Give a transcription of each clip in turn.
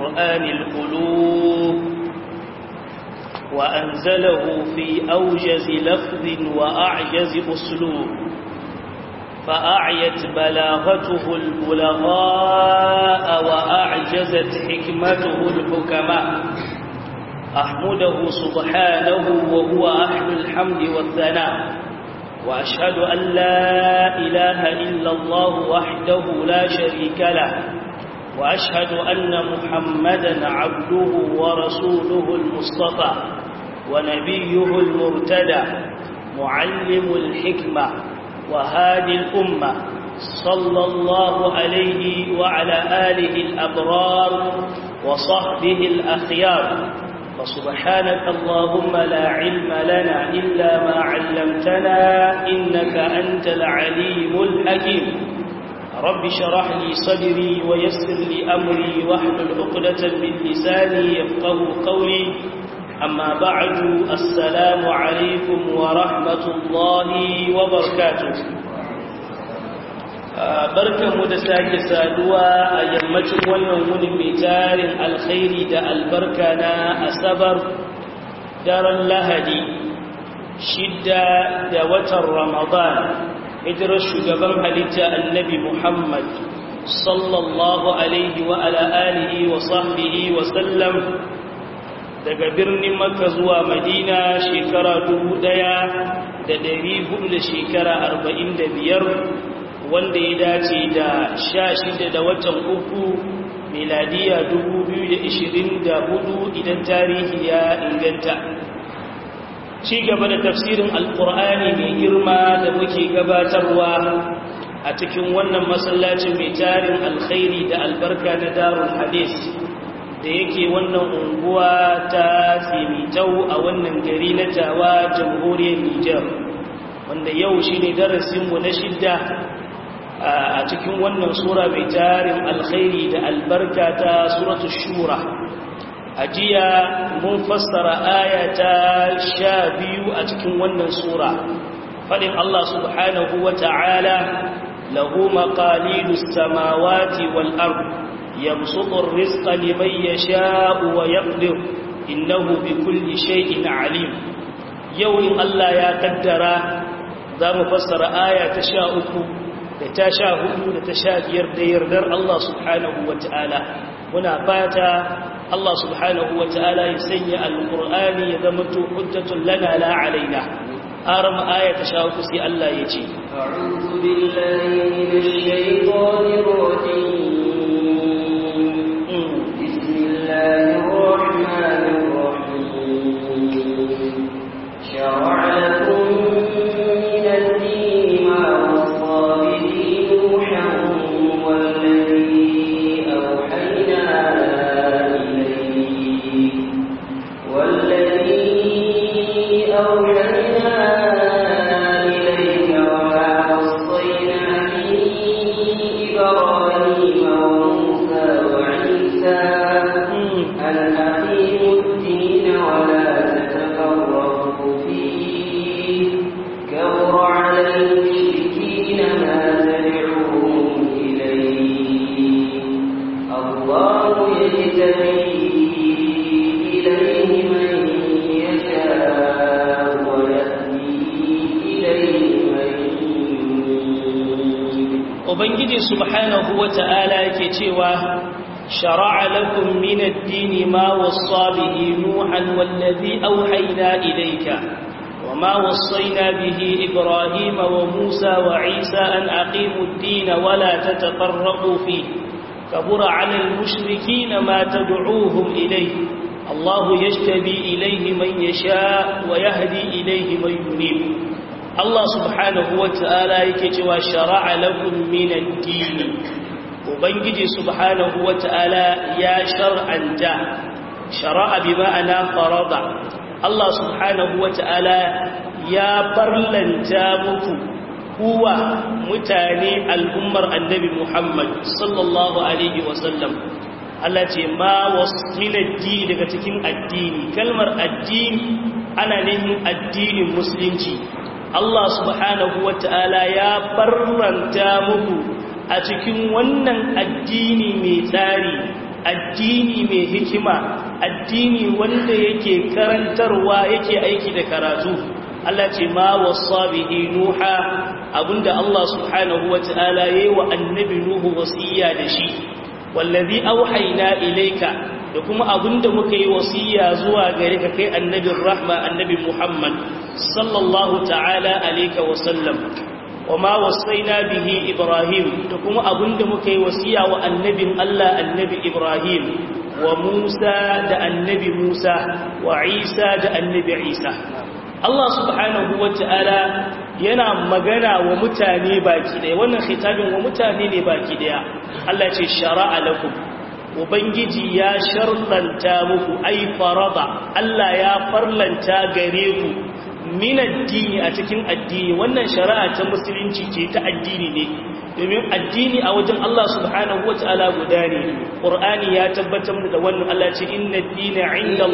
القرآن القلوب وأنزله في أوجز لفظ وأعجز أسلوب فأعيت بلاغته البلغاء وأعجزت حكمته الحكماء أحمده سبحانه وهو أهل الحمد والثناء وأشهد أن لا إله إلا الله وحده لا شريك له وأشهد أن محمدا عبده ورسوله المصطفى ونبيه المرتدى معلم الحكمة وهادي الأمة صلى الله عليه وعلى آله الأبرار وصحبه الأخيار فسبحانك اللهم لا علم لنا إلا ما علمتنا إنك أنت العليم الحكيم رب شرح لي صدري ويسر لي أمري واحلل عقدة من لساني يفقه قولي أما بعد السلام عليكم ورحمة الله وبركاته barkanmu da sake saduwa a yammacin wannan wuni mai tarin alkhairi da albarka na asabar daren lahadi shidda da watan ramadan hijirar shugaban halitta annabi muhammad sallallahu alaihi wa ala alihi wa sahbihi wa sallam daga birnin makka zuwa madina shekara dubu ɗaya da dari hudu da shekara arba'in da biyar wanda ya dace da sha shida da watan uku miladiya dubu biyu da ishirin da hudu idan tarihi ya inganta ci gaba da tafsirin alkur'ani mai girma da muke gabatarwa a cikin wannan masallacin mai tarin alkhairi da albarka na darul hadis da yake wannan unguwa ta tsimitau a wannan gari na tawa jamhuriyar nijar wanda yau shi ne darasinmu na shidda a cikin wannan sura mai tarin alkhairi da albarka ta suratu shura a jiya mun fassara aya ta sha biyu a cikin wannan sura faɗin Allah subhanahu wa ta'ala lahu maqalidu samawati wal ard yabsutu ar-rizqa liman yasha'u wa yaqdir innahu bikulli shay'in alim yau in Allah ya kaddara za mu fassara aya ta sha uku da ta sha hudu da ta sha biyar da yardar Allah subhanahu wa ta'ala muna fata Allah subhanahu wa ta'ala ya sanya alƙur'ani ya zama to hujjatun lana la alaina aram aya ta sha hudu sai Allah ya ce a'udhu billahi minash shaitanir rajim bismillahir rahmanir rahim shar'a lakum min ad-din ma ubangiji subhanahu wata'ala yake cewa shara'a lakum min ad-din ma wassa bihi nuhan wallazi awhayna ilayka wama wassayna bihi ibrahima wa musa wa isa an aqimu ad-din wa la tatafarraqu fihi kabura 'ala al-mushrikeena ma tad'uuhum ilayhi Allah yajtabi ilayhi man yasha wa yahdi ilayhi man yunib Allah subhanahu wa ta'ala yake cewa shara'a lakum min ad-din Ubangiji subhanahu wa ta'ala ya shar'anta shara'a bi ma'ana farada Allah subhanahu wa ta'ala ya barlanta muku kuwa mutane al'ummar annabi Muhammad sallallahu alaihi wasallam Allah ce ma wasu daga cikin addini kalmar addini ana nufin addinin musulunci Allah subhanahu wa ta'ala ya barranta muku a cikin wannan addini mai tsari addini mai hikima addini wanda yake karantarwa yake aiki da karatu Allah ce ma wasa bihi nuha abinda Allah subhanahu wata'ala yayi wa annabi nuhu wasiya da shi wallazi auhayna ilayka da kuma abinda muka yi wasiya zuwa gare ka kai annabin rahma annabi Muhammad sallallahu ta'ala alayka wa sallam وما وصينا به إبراهيم تكون أبند مكي وسيا والنبي الله النبي إبراهيم وموسى دا النبي موسى وعيسى دا النبي عيسى الله سبحانه وتعالى yana magana wa mutane baki daya wannan khitabin wa mutane ne baki daya Allah ce shara'a lakum ubangiji ya sharlanta muku ai farada Allah ya farlanta gare ku min addini a cikin addini wannan shari'a ta musulunci ce ta addini ne domin addini a wajen Allah subhanahu wata'ala guda ne qur'ani ya tabbatar da wannan Allah ce inna ad-dina 'inda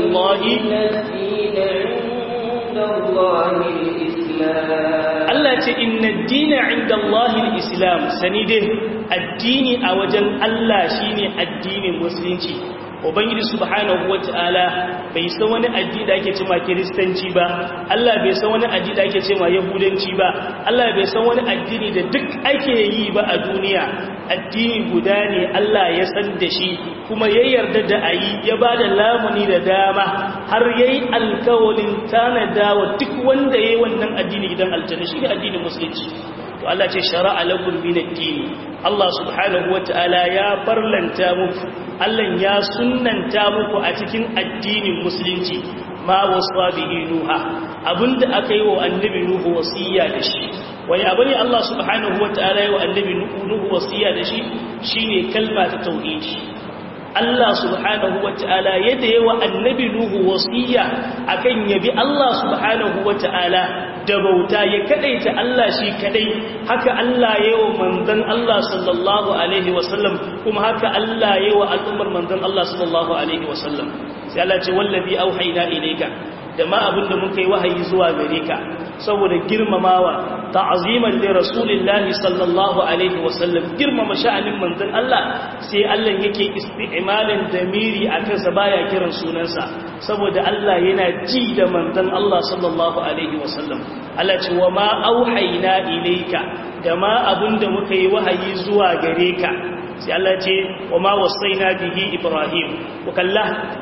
Allah Allah ce inna ad-dina 'inda Allah al-islam sani dai addini a wajen Allah shine addinin musulunci ubangiji subhanahu wata'ala bai san wani addini da ake cewa kiristanci ba Allah bai san wani addini da ake cewa yahudanci ba Allah bai san wani addini da duk ake yi ba a duniya addini guda ne Allah ya san da shi kuma ya yarda da ayi ya bada lamuni da dama har yayi alkawalin tanada wa duk wanda yayi wannan addini gidan aljanna shi ne addinin musulunci to Allah ce shara'a lakum min ad-din Allah subhanahu wata'ala ya farlanta muku Allah ya sunnanta muku a cikin addinin musulunci ma wasa bihi nuha abinda aka yi wa annabi nuhu wasiya da shi wani abu ne Allah subhanahu wata'ala ya wa annabi nuhu wasiya da shi shine kalma ta tauhidi Allah subhanahu wata'ala yadda yawa annabi nuhu wasiya akan yabi Allah subhanahu wata'ala da bauta ya kadaita Allah shi kadai haka Allah yawa manzon Allah sallallahu alaihi wasallam kuma haka Allah yawa al'ummar manzon Allah sallallahu alaihi wasallam sai Allah ce wallazi auhayna ilayka da ma abinda muka yi wahayi zuwa gare ka saboda girmamawa ta'aziman li rasulillahi sallallahu alaihi wasallam girmama sha'anin manzon Allah sai Allah yake isti'malin damiri akan sa baya kiran sunansa saboda Allah yana ji da manzon Allah sallallahu alaihi wasallam Allah ce wa ma auhayna ilayka da ma abinda muka yi wahayi zuwa gare ka sai Allah ce wa ma wasaina bihi ibrahim wa kallah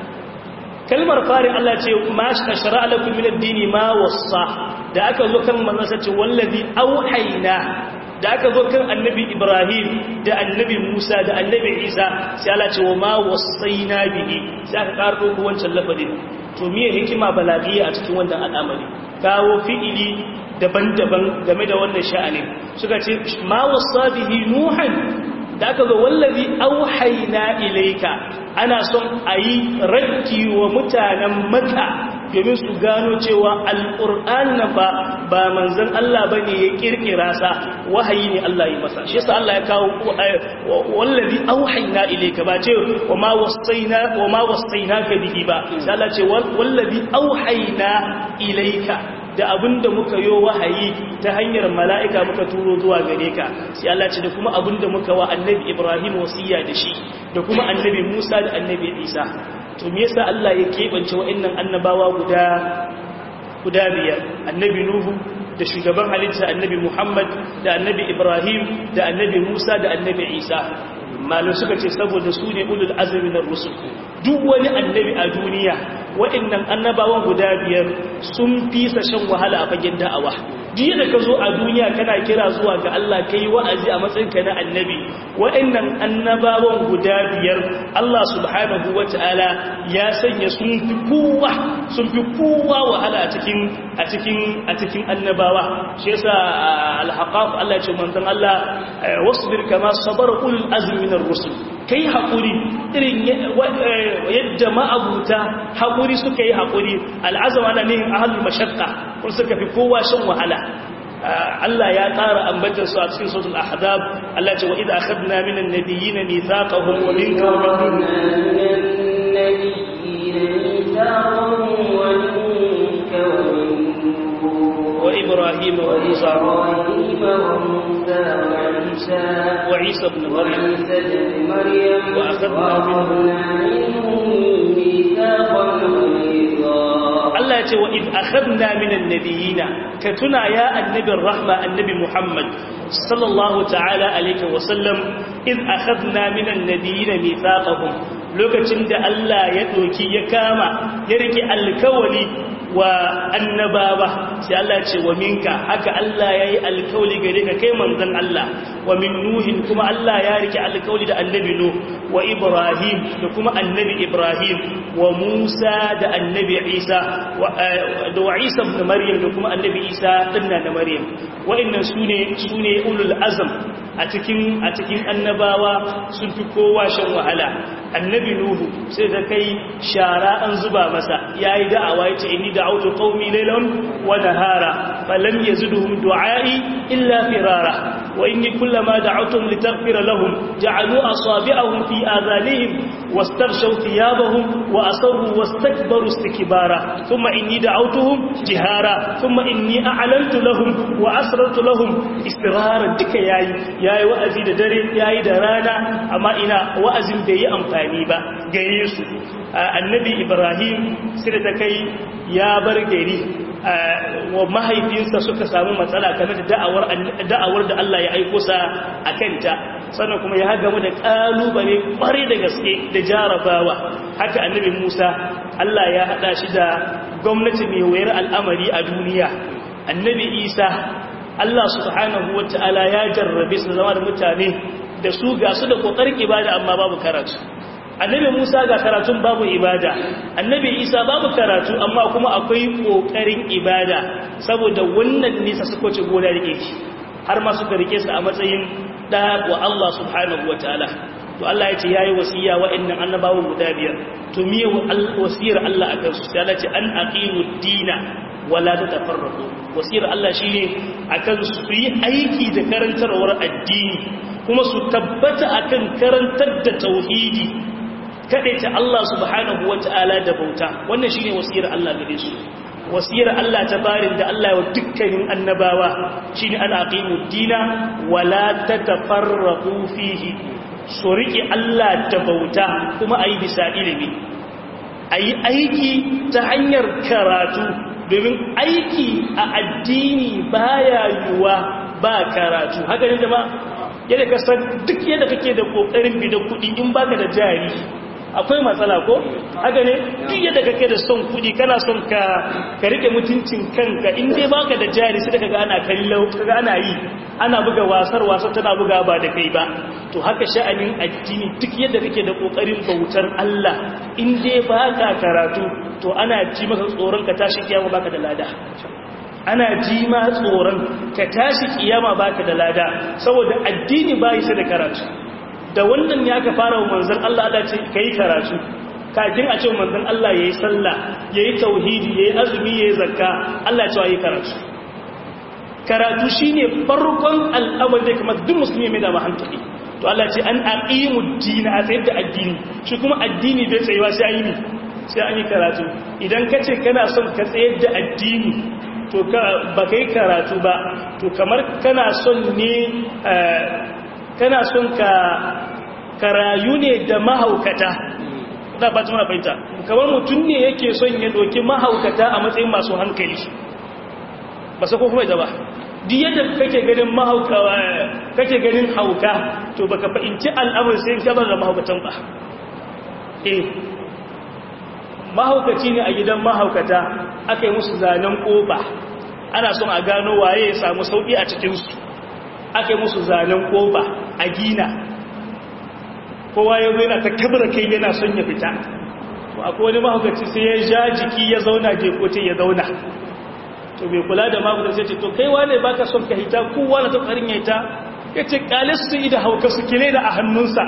kalmar farin Allah ce ma shara lakum min ad-dini ma wassa da aka zo kan manzon ce wallazi auhayna da aka zo kan annabi Ibrahim da annabi Musa da annabi Isa sai Allah ce wa ma wasaina bihi sai aka karbo ku wancan lafazin to miye hikima balaghiya a cikin wannan al'amari kawo fi'ili daban-daban game da wannan sha'anin suka ce ma wasa bihi nuhan da aka zo wallazi auhayna ilayka ana son ayi raddi wa mutanen maka domin su gano cewa alqur'an ba ba manzon Allah bane ya kirkira sa wahayi ne Allah ya masa shi yasa Allah ya kawo wallazi auhayna ilayka ba ce wa ma wasaina wa ma wasainaka bihi ba sai Allah ce wallazi auhayna ilayka da abinda muka yo wahayi ta hanyar mala'ika muka turo zuwa gare ka sai Allah ce da kuma abinda muka wa annabi Ibrahim wasiya da shi da kuma annabi Musa da annabi Isa to me yasa Allah ya kebance wa'annan annabawa guda guda biyar annabi Nuhu da shugaban halitta annabi Muhammad da annabi Ibrahim da annabi Musa da annabi Isa malum suka ce saboda su ne ulul azmi na rusul duk wani annabi a duniya waɗannan annabawan guda biyar sun fi sa shan wahala a fagen da'awa duk da ka zo a duniya kana kira zuwa ga Allah kai wa'azi a matsayinka na annabi waɗannan annabawan guda biyar Allah subhanahu wata'ala ya sanya sun fi kowa sun fi kowa wahala a cikin a cikin a cikin annabawa shi yasa al-haqaq Allah ya ce manzon Allah wasbir kama sabara ulul azmi minar rusul kai haƙuri irin yadda ma'abuta haƙuri suka yi haƙuri al'azama na nihin ahalul mashakka kun suka fi kowa shan wahala Allah ya ƙara ambatar su a cikin sautul ahzab Allah ce wa idza akhadna minan nabiyyin mithaqahum wa minka wa min wa ibrahim wa musa وإبراهيم وموسى وعيسى wa Isa ibn Maryam وعيسى ابن مريم وأخذنا منهم وأخذنا منهم ميثاقا غليظا Allah ya ce wa id akhadna minan nabiyina ka tuna ya annabin rahma annabi Muhammad sallallahu ta'ala alaihi wa sallam id akhadna minan nabiyina mithaqahum lokacin da Allah ya doki ya kama ya rike alkawali wa annabawa sai Allah ce wa minka haka Allah yayi alkawli gare ka kai manzon Allah wa min nuhin kuma Allah ya rike alkawli da annabi nuh wa ibrahim da kuma annabi ibrahim wa musa da annabi isa da wa isa ibn maryam da kuma annabi isa dinna na maryam wa'annan sune sune ulul azm a cikin a cikin annabawa sun fi kowa shan wahala annabi nuhu sai da kai shara an zuba masa yayi da'awa yace inni da'awtu qaumi laylan wa nahara falam yazidhum du'ai illa firara wa inni kullama da'awtum litaghfira lahum ja'alu asabi'ahum fi adhanihim wastaghshaw thiyabahum wa asarru wastakbaru istikbara thumma inni da'awtuhum jihara thumma inni a'lantu lahum wa asrartu lahum istirara duka yayi yayi wa'azi da dare yayi da rana amma ina wa'azin bai yi amfani ba gare su annabi ibrahim sai da kai ya bar gari wa mahaifinsa suka samu matsala game da da'awar da'awar da Allah ya aiko sa akanta sannan kuma ya gamu da kalubale kware da gaske da jarabawa haka annabi Musa Allah ya hada shi da gwamnati mai wayar al'amari a duniya annabi Isa Allah subhanahu wata'ala ya jarrabe su zama da mutane da su ga su da kokarin ibada amma babu karatu annabi Musa ga karatun babu ibada annabi Isa babu karatu amma kuma akwai kokarin ibada saboda wannan nisa suka ce gona rike shi har ma suka rike su a matsayin da wa Allah subhanahu wataala to Allah ya ce yayi wasiya wa'annan annabawan guda biyar to miye wasiyar Allah akan su sai Allah ce an aqimud dina wala tatafarraqu wasiyar Allah shine akan su yi aiki da karantarwar addini kuma su tabbata akan karantar da tauhidi ta Allah subhanahu wata'ala da bauta wannan shine wasiyar Allah gare su wasiyar Allah ta barin da Allah wa dukkanin annabawa shine an aqimud dina wala tatafarraqu fihi so rike Allah da bauta kuma ayi bisa ilimi ayi aiki ta hanyar karatu domin aiki a addini baya yuwa ba karatu haka ne jama'a yadda ka san duk yadda kake da kokarin bidan kuɗi in baka da jari akwai matsala ko haka ne duk yadda kake da son kudi kana son ka ka rike mutuncin kanka in dai baka da jari sai kaga ana kallo kaga ana yi ana buga wasar wasar tana buga ba da kai ba to haka sha'anin addini duk yadda kake da kokarin bautar Allah in dai baka karatu to ana ji maka tsoron ka tashi kiyama baka da lada ana ji ma tsoron ka tashi kiyama baka da lada saboda addini bai sai da karatu da wannan ya ka fara wa manzan Allah Allah ce ka yi karatu kafin a ce manzan Allah ya yi sallah ya yi tauhidi ya yi azumi ya yi zakka Allah cewa yi karatu karatu shi ne farkon al'amar da kamar duk musulmi mai dama hankali to Allah ce an aqimu dina a tsayar da addini shi kuma addini bai tsayewa sai an yi sai an yi karatu idan ka ce kana son ka tsayar da addini to ba ka yi karatu ba to kamar kana son ne kana son ka karayu ne da mahaukata da ba tuna fahimta kamar mutum ne yake son ya doki mahaukata a matsayin masu hankali ba sa ko kuma ba duk yadda kake ganin mahaukawa kake ganin hauka to baka fahimci al'amur sai ka bar da mahaukatan ba eh mahaukaci ne a gidan mahaukata aka yi musu zanen koba ana son a gano waye ya samu sauki a cikinsu aka yi musu zanen koba a gina kowa ya zo yana ta kabra kai yana son ya fita to akwai wani mahaukaci sai ya ja jiki ya zauna jekote ya zauna to bai kula da mahaukaci sai ce to kai wane baka son ka hita kowa na ta karin ya hita ya ce kale su yi da hauka su kile da a hannunsa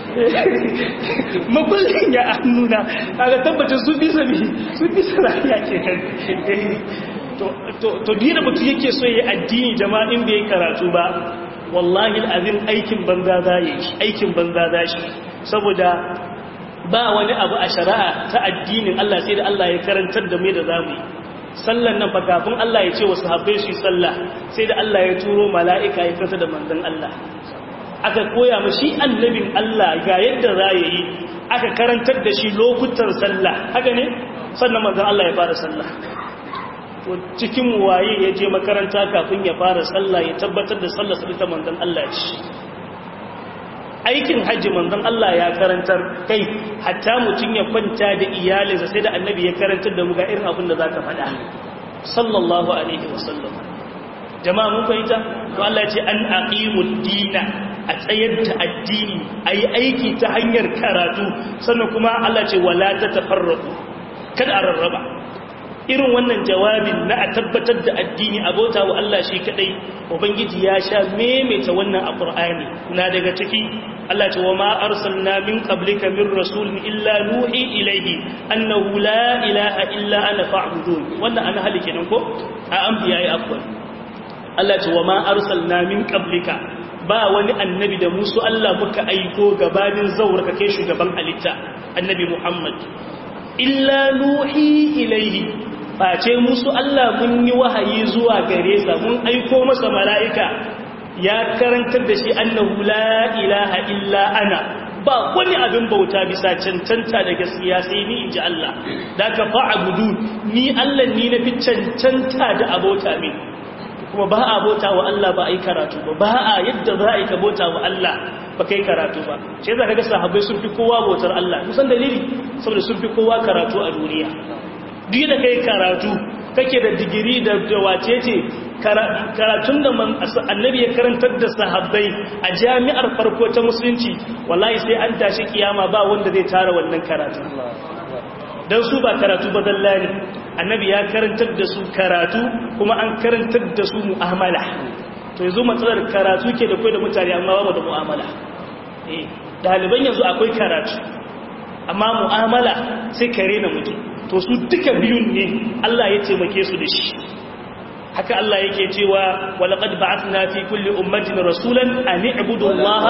makullin ya a hannuna kaga tabbacin su bisa ne su bisa lafiya ke kan to dina mutum yake so ya addini jama'in bai karatu ba wallahi al'azim aikin banza za yi aikin banza za shi saboda ba wani abu a shari'a ta addinin Allah sai da Allah ya karantar da mai da zamu yi sallan nan fa kafin Allah ya ce wa sahabbai su yi sallah sai da Allah ya turo mala'ika ya kasa da manzon Allah aka koya mu shi annabin Allah ga yadda za ya yi aka karantar da shi lokutan sallah haka ne sannan manzon Allah ya fara sallah to cikin waye ya je makaranta kafin ya fara sallah ya tabbatar da sallar sa ta manzon Allah ce aikin hajji manzon Allah ya karantar kai hatta mutum ya kwanta da iyalinsa sai da annabi ya karantar da mu ga irin abin da zaka faɗa sallallahu alaihi wasallam jama'a mun fahimta to Allah ya ce an aqimud dina a tsayar da addini ayi aiki ta hanyar karatu sannan kuma Allah ce wala tatafarraqu kada a rarraba irin wannan jawabin na a tabbatar da addini abota wa Allah shi kadai ubangiji ya sha maimaita wannan a Qur'ani na daga ciki Allah ce wa ma arsalna min qablika min rasulin illa nuhi ilayhi annahu la ilaha illa ana fa'budun wannan ana hali kenan ko a anbiya ya afwan Allah ce wa ma arsalna min qablika ba wani annabi da musu Allah muka aiko gabanin zaur ka kai shugaban halitta annabi Muhammad illa nuhi ilayhi face musu Allah mun yi wahayi zuwa gare sa mun aiko masa mala'ika ya karantar da shi annahu la ilaha illa ana ba wani abin bauta bisa cancanta da gaskiya sai ni inji Allah da ka fa'abudu ni Allah ni na fi cancanta da abota min kuma ba a bauta wa Allah ba a yi karatu ba ba a yadda za a yi ka bauta wa Allah ba kai karatu ba ce za ka ga sahabbai sun fi kowa bautar Allah musan dalili saboda sun fi kowa karatu a duniya duk da kai karatu kake da digiri da wace ce karatun da annabi ya karantar da sahabbai a jami'ar farko ta musulunci wallahi sai an tashi kiyama ba wanda zai tara wannan karatu don su ba karatu ba dalla ne annabi ya karantar da su karatu kuma an karantar da su mu'amala to yanzu matsalar karatu ke da kai da mutane amma ba da mu'amala eh daliban yanzu akwai karatu amma mu'amala sai kare na mutum to su duka biyun ne Allah ya taimake su da shi haka Allah yake cewa walaqad ba'athna fi kulli ummatin rasulan an i'budu Allah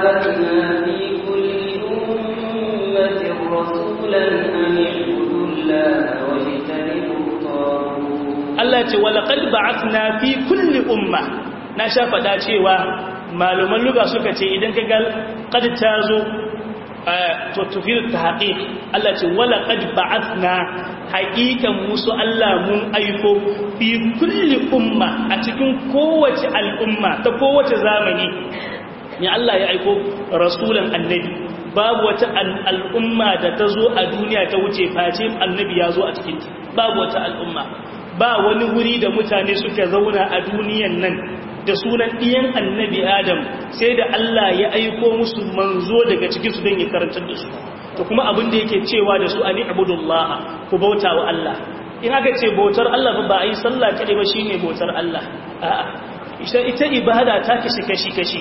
Allah ce walaqad ba'athna fi kulli umma na sha fada cewa malaman luga suka ce idan kaga qad tazo to tufir ta haƙiƙ Allah ce wala qad ba'athna haƙiƙan musu Allah mun aiko fi kulli umma a cikin kowace al'umma ta kowace zamani ne Allah ya aiko rasulan annabi babu wata al'umma da ta zo a duniya ta wuce face annabi ya zo a cikin babu wata al'umma ba wani wuri da mutane suka zauna a duniyan nan da sunan ɗiyan annabi adam sai da Allah ya aiko musu manzo daga cikinsu don ya karantar da su to kuma abin da yake cewa da su a ni'budullah ku bauta wa Allah in aka ce bautar Allah ba a yi sallah kaɗai ba shine bautar Allah a'a ita ibada ta kashi kashi kashi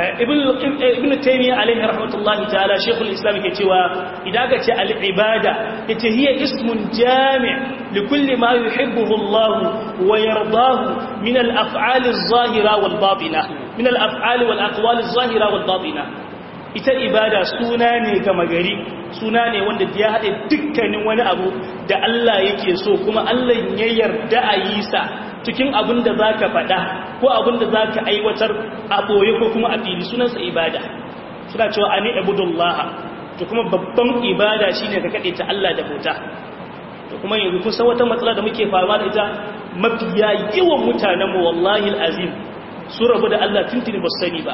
ibn taymiyyah alaihi rahmatullahi ta'ala shaykhul islam yake cewa idan ka ce al ibada ita hiya ismun jami' li kulli ma yuhibbuhu Allah wa yardahu min al af'al az zahira wal batina min al af'al wal aqwal az zahira wal batina ita ibada suna ne gama gari suna ne wanda ya haɗe dukkanin wani abu da Allah yake so kuma Allah ya yarda a yi sa cikin abin da za ka faɗa ko abin da za ka aiwatar a ɓoye ko kuma a fili sunansa ibada suna cewa a ni abudullaha to kuma babban ibada shi ne ka kaɗe ta Allah da bauta to kuma yanzu kusan wata matsala da muke fama da ita mafiya yawan mutanenmu wallahi azim su rabu da Allah tuntuni ba su sani ba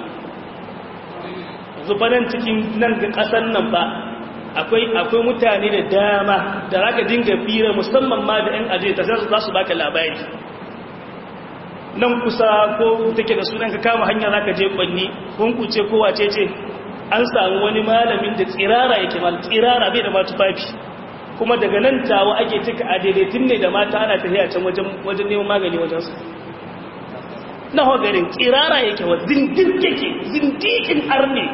zubanan cikin nan ga ƙasar nan ba akwai akwai mutane da dama da raka dinga fira musamman ma da 'yan ajiye ta za su baka labari nan kusa ko take da sunan ka kama hanya zaka je kwanni kunkuce ko wace ce an samu wani malamin da tsirara yake mal tsirara bai da ma tufafi kuma daga nan tawa ake tuka a daidaitin ne da mata ana tafiya can wajen wajen neman magani wajen su na hogarin tsirara yake wa zindir yake zindikin arne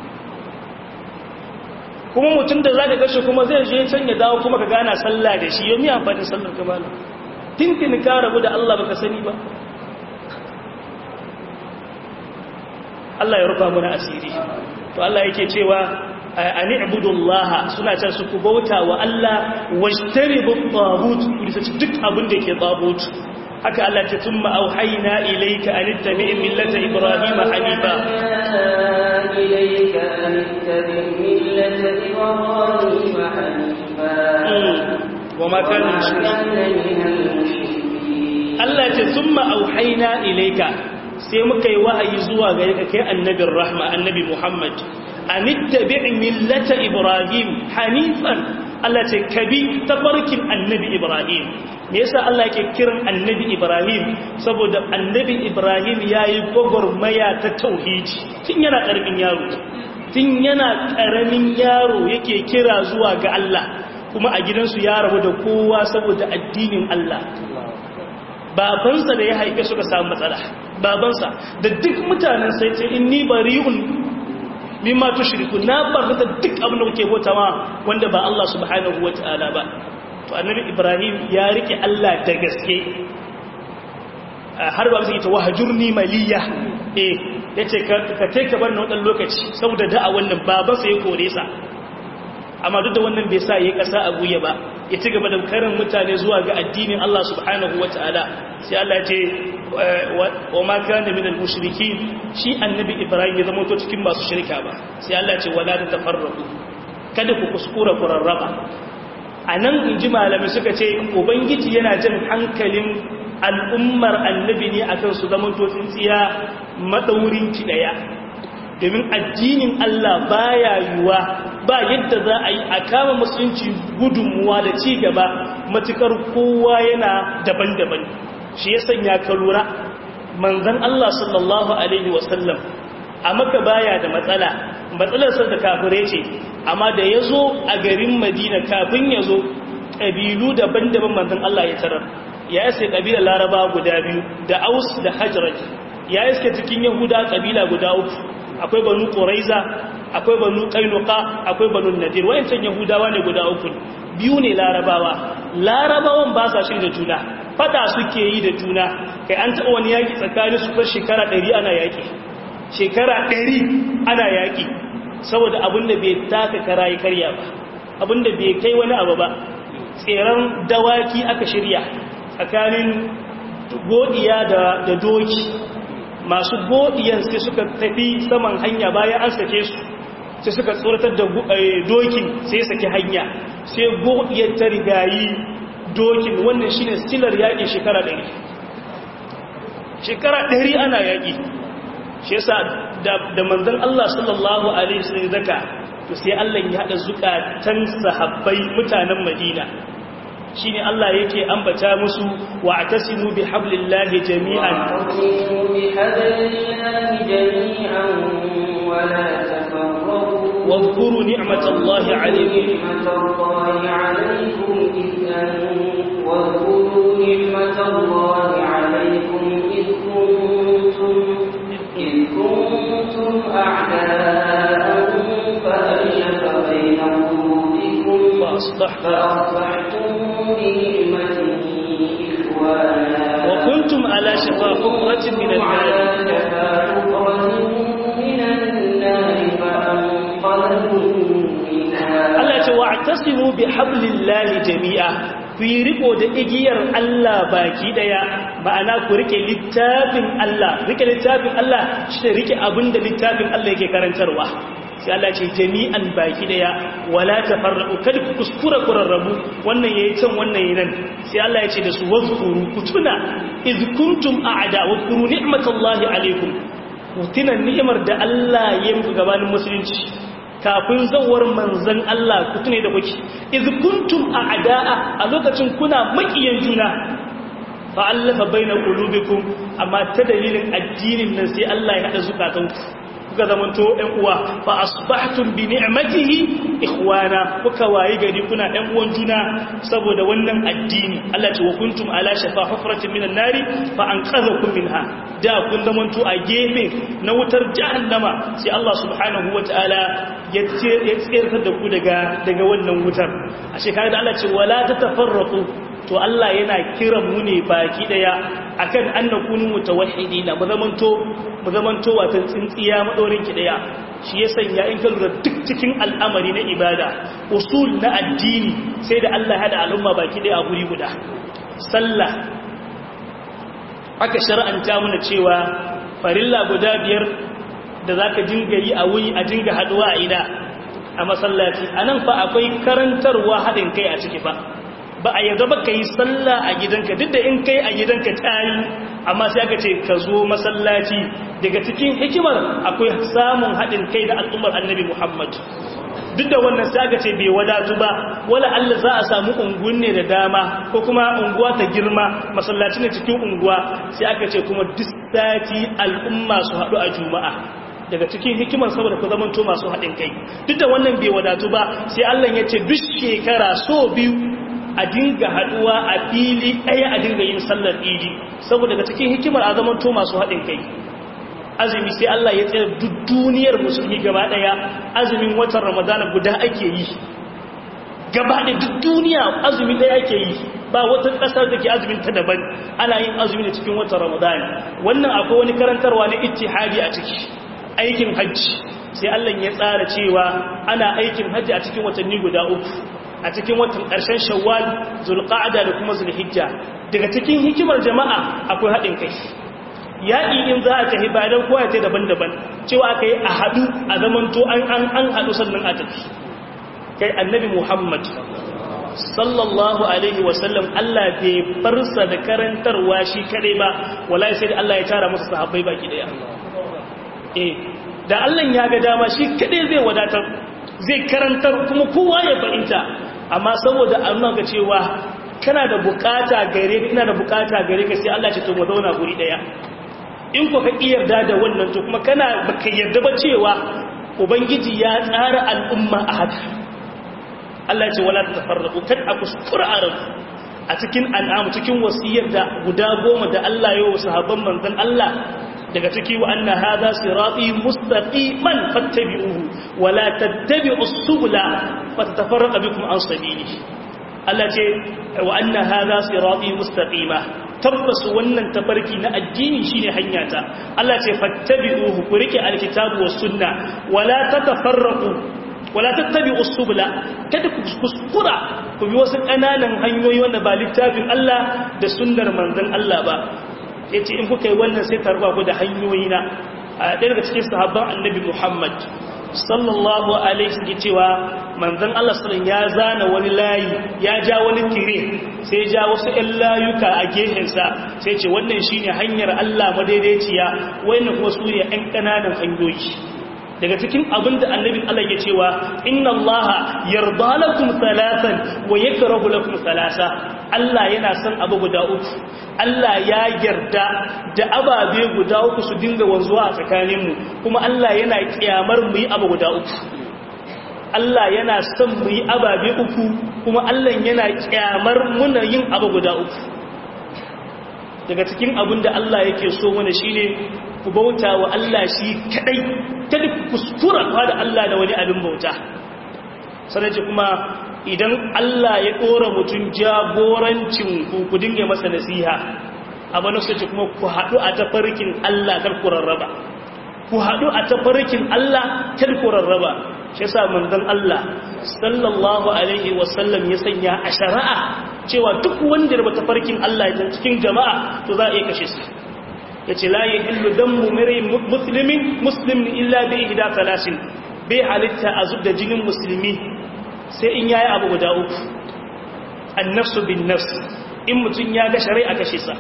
kuma mutum da zaka gashi kuma zai je can ya dawo kuma ka gana sallah da shi yau mi amfani sallar ka bala tintin ka rabu da Allah baka sani ba Allah ya rufa mana asiri to Allah yake cewa ani ibudullah suna can su ku bauta wa Allah wajtaribu tagut ku duk abin da yake tagut haka Allah ta tumma auhayna ilayka an tattabi millata ibrahima hanifa إليك أن اتبع ملة إبراهيم حنيفا وما كان وما المشركين كان من المشركين Allah ce summa auhaina ilaika sai muka yi wahayi zuwa gare ka kai annabin rahma annabi Muhammad anittabi' millata Ibrahim hanifan Allah ce kabi tafarkin annabi Ibrahim me yasa Allah yake kiran annabi Ibrahim saboda annabi Ibrahim yayi gogormaya ta tauhidi tun yana karamin yaro tun yana karamin yaro yake kira zuwa ga Allah kuma a gidansu ya rabu da kowa saboda addinin Allah babansa da ya haife suka samu matsala babansa da duk mutanen sai ce inni bari'un mimma tushriku na barka duk abin da kuke bauta ma wanda ba Allah subhanahu wataala ba to annabi Ibrahim ya rike Allah da gaske har ba zai ta wahjurni maliya eh yace ka ka take ka bar na wannan lokaci saboda da'a wannan babansa ya kore sa amma duk da wannan bai sa yayi kasa a guye ba ya ci gaba da karin mutane zuwa ga addinin Allah subhanahu wa ta'ala sai Allah ce wa ma kana min al-mushrikin shi annabi Ibrahim ya zama to cikin masu shirka ba sai Allah ce wala ta tafarraqu kada ku kuskura ku rarraba anan inji malamai suka ce ubangiji yana jin hankalin al'ummar annabi ne akan su zama to tsintsiya madaurin ki daya domin addinin Allah baya yiwa ba yadda za a yi a kama musulunci gudunmuwa da ci gaba matukar kowa yana daban-daban shi ya sanya ka lura manzan Allah sallallahu Alaihi wasallam a maka baya da matsala matsalarsa da kafire ce amma da ya zo a garin madina kafin ya zo ƙabilu daban-daban manzan Allah ya tarar ya iske ƙabilar laraba guda biyu da aus da hajjaraj ya iske cikin yahuda ƙabila guda uku akwai banu ƙoraiza akwai banu ƙainuka akwai banu nadir wayancan yahudawa ne guda uku biyu ne larabawa larabawan ba sa shi da juna fada suke yi da juna kai an taɓa wani yaƙi tsakanin su far shekara ɗari ana yaƙi shekara ɗari ana yaƙi saboda abinda bai taka kara yi karya ba abinda bai kai wani abu ba tseren dawaki aka shirya tsakanin godiya da doki masu godiyan sai suka tafi saman hanya bayan an sake su sai suka tsoratar da dokin sai sake hanya sai godiyar ta rigayi dokin wannan shine stilar yaƙi shekara ɗari shekara ɗari ana yaƙi shi yasa da manzon Allah sallallahu alaihi wasallam zaka to sai Allah ya hada zukatan sahabbai mutanen Madina shine Allah yake ambata musu wa atasimu bi hablillahi jami'an واذكروا نعمة الله عليكم واذكروا نعمة الله عليكم إذ كنتم إذ كنتم أعداء فألف بين قلوبكم فأصبحتم بنعمته إخوانا وكنتم على شفا حفرة من النار Allah ce wa tasimu bi hablillahi jami'a ku yi riko da igiyar Allah baki daya ma'ana ku rike littafin Allah rike littafin Allah shi rike abinda littafin Allah yake karantarwa sai Allah ce jami'an baki daya wala tafarraqu kada ku kuskura kurarrabu wannan yayi can wannan yayi nan sai Allah ya ce da su wazkuru ku tuna iz kuntum a'da wa kuru ni'matallahi alaikum ku tuna ni'imar da Allah ya yi gabanin musulunci kafin zawar manzan Allah ku tune da kuke iz kuntum a'da'a a lokacin kuna makiyan juna fa allafa baina qulubikum amma ta dalilin addinin nan sai Allah ya hada zukatanku kuka zamanto ɗan uwa fa asbahtum bi ni'matihi ikhwana kuka wayi gari kuna ɗan uwan juna saboda wannan addini Allah ce wa kuntum ala shafa hufratin minan nari fa anqadhakum minha da kun zamanto a gefe na wutar jahannama sai Allah subhanahu wataala ya tsirtar da ku daga daga wannan wutar a shekara da Allah ce wala tatafarraqu to Allah yana kiran mu ne baki daya akan annakunu mutawahhidina mu zamanto mu zamanto watan tsintsiya madorin ki daya shi ya sanya in ka lura duk cikin al'amari na ibada usul na addini sai da Allah hada al'umma baki daya a guri guda sallah aka shar'anta mana cewa farilla guda biyar da za ka dinga yi a wuri a dinga haɗuwa a ina a masallaci a nan fa akwai karantarwa haɗin kai a ciki fa ba a yarda ba ka yi sallah a gidanka duk da in kai a gidanka ta yi amma sai aka ce ka zo masallaci daga cikin hikimar akwai samun haɗin kai da al'ummar annabi muhammad duk da wannan sai aka ce bai wadatu ba wala Allah za a samu unguwan ne da dama ko kuma unguwa ta girma masallaci ne cikin unguwa sai aka ce kuma duk sati al'umma su haɗu a juma'a daga cikin hikimar saboda ku zamanto masu haɗin kai duk da wannan bai wadatu ba sai Allah ya ce duk shekara so biyu a dinga haɗuwa a fili ɗaya a dinga yin sallar idi saboda daga cikin hikimar a zamanto masu haɗin kai azumi sai Allah ya tsere duk duniyar musulmi gaba daya azumin watan ramadana guda ake yi gaba da duk duniya azumi daya ake yi ba wata kasar da ke azumin ta daban ana yin azumi da cikin watan ramadana wannan akwai wani karantarwa na ittihadi a ciki aikin hajji sai Allah ya tsara cewa ana aikin hajji a cikin watanni guda uku a cikin watan ƙarshen shawwal zulqa'ada da kuma zulhijja daga cikin hikimar jama'a akwai haɗin kai yaƙi in za a tafi ba don kowa ta daban-daban cewa aka yi a haɗu a zamanto an an an haɗu sannan a tafi kai annabi muhammad sallallahu alaihi wasallam allah bai farsa da karantarwa shi kaɗai ba wala sai da allah ya tara masa sahabbai baki ɗaya eh da allah ya ga dama shi kaɗai zai wadatar zai karantar kuma kowa ya fahimta amma saboda a nuna ga cewa kana da bukata gare ina da bukata gare ka sai allah ce to mu zauna guri ɗaya in ku ka yarda da wannan to kuma kana baka yarda ba cewa ubangiji ya tsara al'umma a haka Allah ce wala tafarraqu kad akuskura arab a cikin al'amu cikin wasiyar da guda goma da Allah ya wa sahabban manzon Allah daga ciki wa anna hadha sirati mustaqiman fattabi'uhu wala tattabi'us subula fatatafarraqa bikum an sabili Allah ce wa anna hadha sirati mustaqima tabbas wannan tafarki na addini shine hanyata Allah ce fattabi'uhu ku rike alkitabu was sunna wala tatafarraqu wala tattabi'us subula kada ku kuskura ku bi wasu kananan hanyoyi wanda ba littafin Allah da sunnar manzon Allah ba yace in kuka yi wannan sai tarba ku da hanyoyi na a ɗaya daga cikin sahabban annabi Muhammad sallallahu alaihi wasallam cewa manzon Allah sallallahu ya zana wani layi ya ja wani tire sai ya ja wasu ɗan layuka a gefensa sai ce wannan shine hanyar Allah madaidaiciya wannan kuma su ne ɗan ƙananan hanyoyi daga cikin abin da annabin Allah ya cewa inna Allah yarda lakum salatan wa yakrahu lakum salasa Allah yana son abu guda uku Allah ya yarda da ababe guda uku su dinga wanzuwa a tsakaninmu kuma Allah yana kiyamar mu yi abu guda uku Allah yana son mu yi ababe uku kuma Allah yana kyamar muna yin abu guda uku daga cikin abin da Allah yake so mana shine ku bauta wa Allah shi kadai kada ku kuskura da Allah da wani abin bauta sannan kuma idan Allah ya ɗora mutum jagorancin ku ku dinga masa nasiha amma na ce kuma ku haɗu a tafarkin Allah kar ku rarraba ku haɗu a tafarkin Allah kar ku rarraba shi yasa manzon Allah sallallahu alaihi wasallam ya sanya a shari'a cewa duk wanda ba tafarkin Allah ya cikin jama'a to za a iya kashe su yace la yahillu damu mari muslimin muslimin illa bi ihda talasin bai halitta a zubda jinin musulmi sai in yayi abu guda uku annafsu bin nafs in mutum ya ga shari'a kashe sa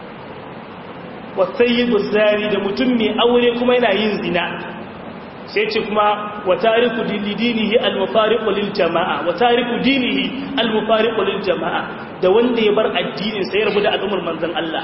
wa sayyibu zari da mutum mai aure kuma yana yin zina sai ce kuma wa tariku dinihi al-mufariqu lil jama'a wa tariku dinihi al-mufariqu lil jama'a da wanda ya bar addinin sai ya rabu da al'ummar manzon Allah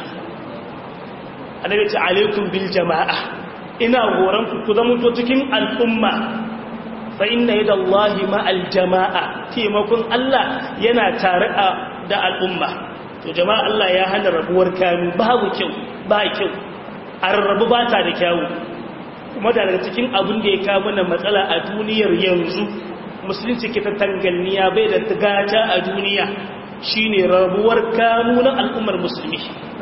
annabi ce alaikum bil jama'a ina horon ku zama to cikin al'umma fa inna yadallahi ma'al jama'a taimakon Allah yana tare da al'umma to jama'a Allah ya hana rabuwar kanu babu kyau ba kyau a rarrabu ba ta da kyawu kuma da daga cikin abin da ya kawo mana matsala a duniyar yanzu musulunci ke ta tanganniya bai da gata a duniya shine rabuwar kanu na al'ummar musulmi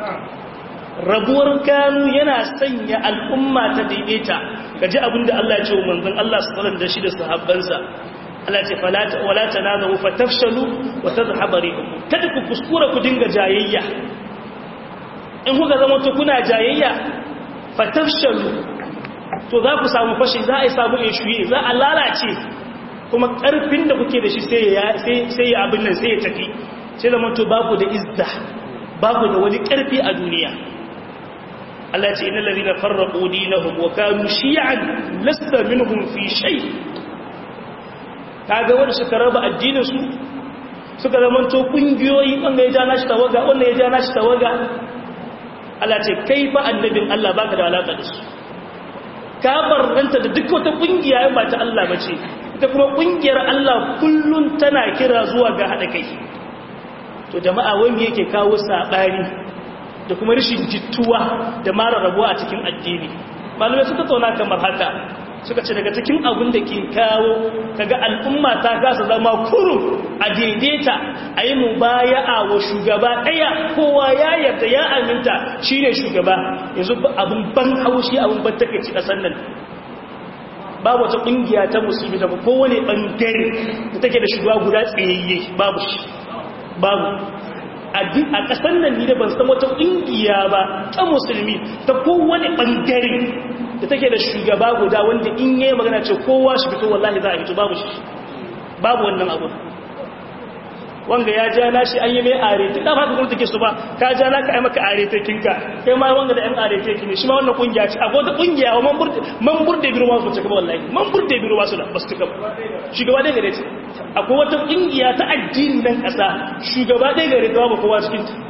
rabuwar kanu yana sanya al'umma ta daidaita gaji abinda Allah ya ce wa manzon Allah sallallahu da shi da sahabbansa Allah ce falata wala tanazu fatafshalu wa tadhhabu rihukum kada ku kuskura ku dinga jayayya in kuka zama to kuna jayayya fatafshalu to za ku samu fashi za a yi samu eshuye za a lalace kuma ƙarfin da kuke da shi sai ya abin nan sai ya tafi sai zama to babu da izza babu da wani ƙarfi a duniya Allah ce inna lalina farraƙo dinahum wa kanu shi'an lasta minhum fi shay kaga wanda suka raba addinin su suka zama to kungiyoyi wanda ya ja nashi tawaga wanda ya ja nashi tawaga Allah ce kai fa annabin Allah baka da alaka da su ka barranta da duk wata kungiya ba ta Allah bace ita kuma kungiyar Allah kullun tana kira zuwa ga hada kai to jama'a wanda yake kawo sabani da kuma rashin jittuwa da mara rabuwa a cikin addini malamai suka tauna kamar haka suka ce daga cikin abin da ke kawo kaga al'umma ta kasa zama kurum a daidaita a yi mubaya'a wa shugaba ɗaya kowa ya yarda ya aminta shi ne shugaba yanzu abin ban haushi abin ban takaici ƙasar nan babu wata ƙungiya ta musulmi da kowane ɓangare da take da shugaba guda tsayayye babu shi babu a ƙasar nan ni da ban san wata ƙungiya ba ta musulmi ta kowane ɓangare da take da shugaba guda wanda in yi magana ce kowa shi fito wallahi za a fito babu shi babu wannan abu wanga ya ja na shi an yi mai arete da ba ka kuma take su ba ka ja na ka yi maka arete kinka kai ma wanga da yan arete ki ne shi ma wannan kungiya ce akwai wata kungiya wa man burde biro ma su cika ba wallahi man burde biro ma su da basu cika ba shugaba dai gare ce akwai wata kungiya ta addini nan kasa shugaba dai gare ta ba kowa cikin ta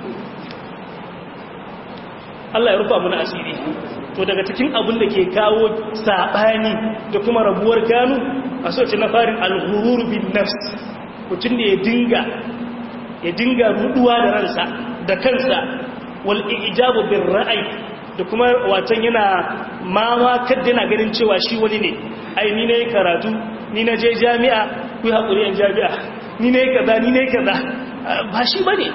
Allah ya rufa mana asiri to daga cikin abin da ke kawo sabani da kuma rabuwar gano a soce na farin al-ghurur bin nafs mutum da ya dinga ya dinga ruduwa da ransa da kansa wal ijabu bir ra'ayi da kuma watan yana mama kadda yana ganin cewa shi wani ne ai ni ne karatu ni na je jami'a ku hakuri yan jami'a ni ne kaza ni ne kaza ba shi bane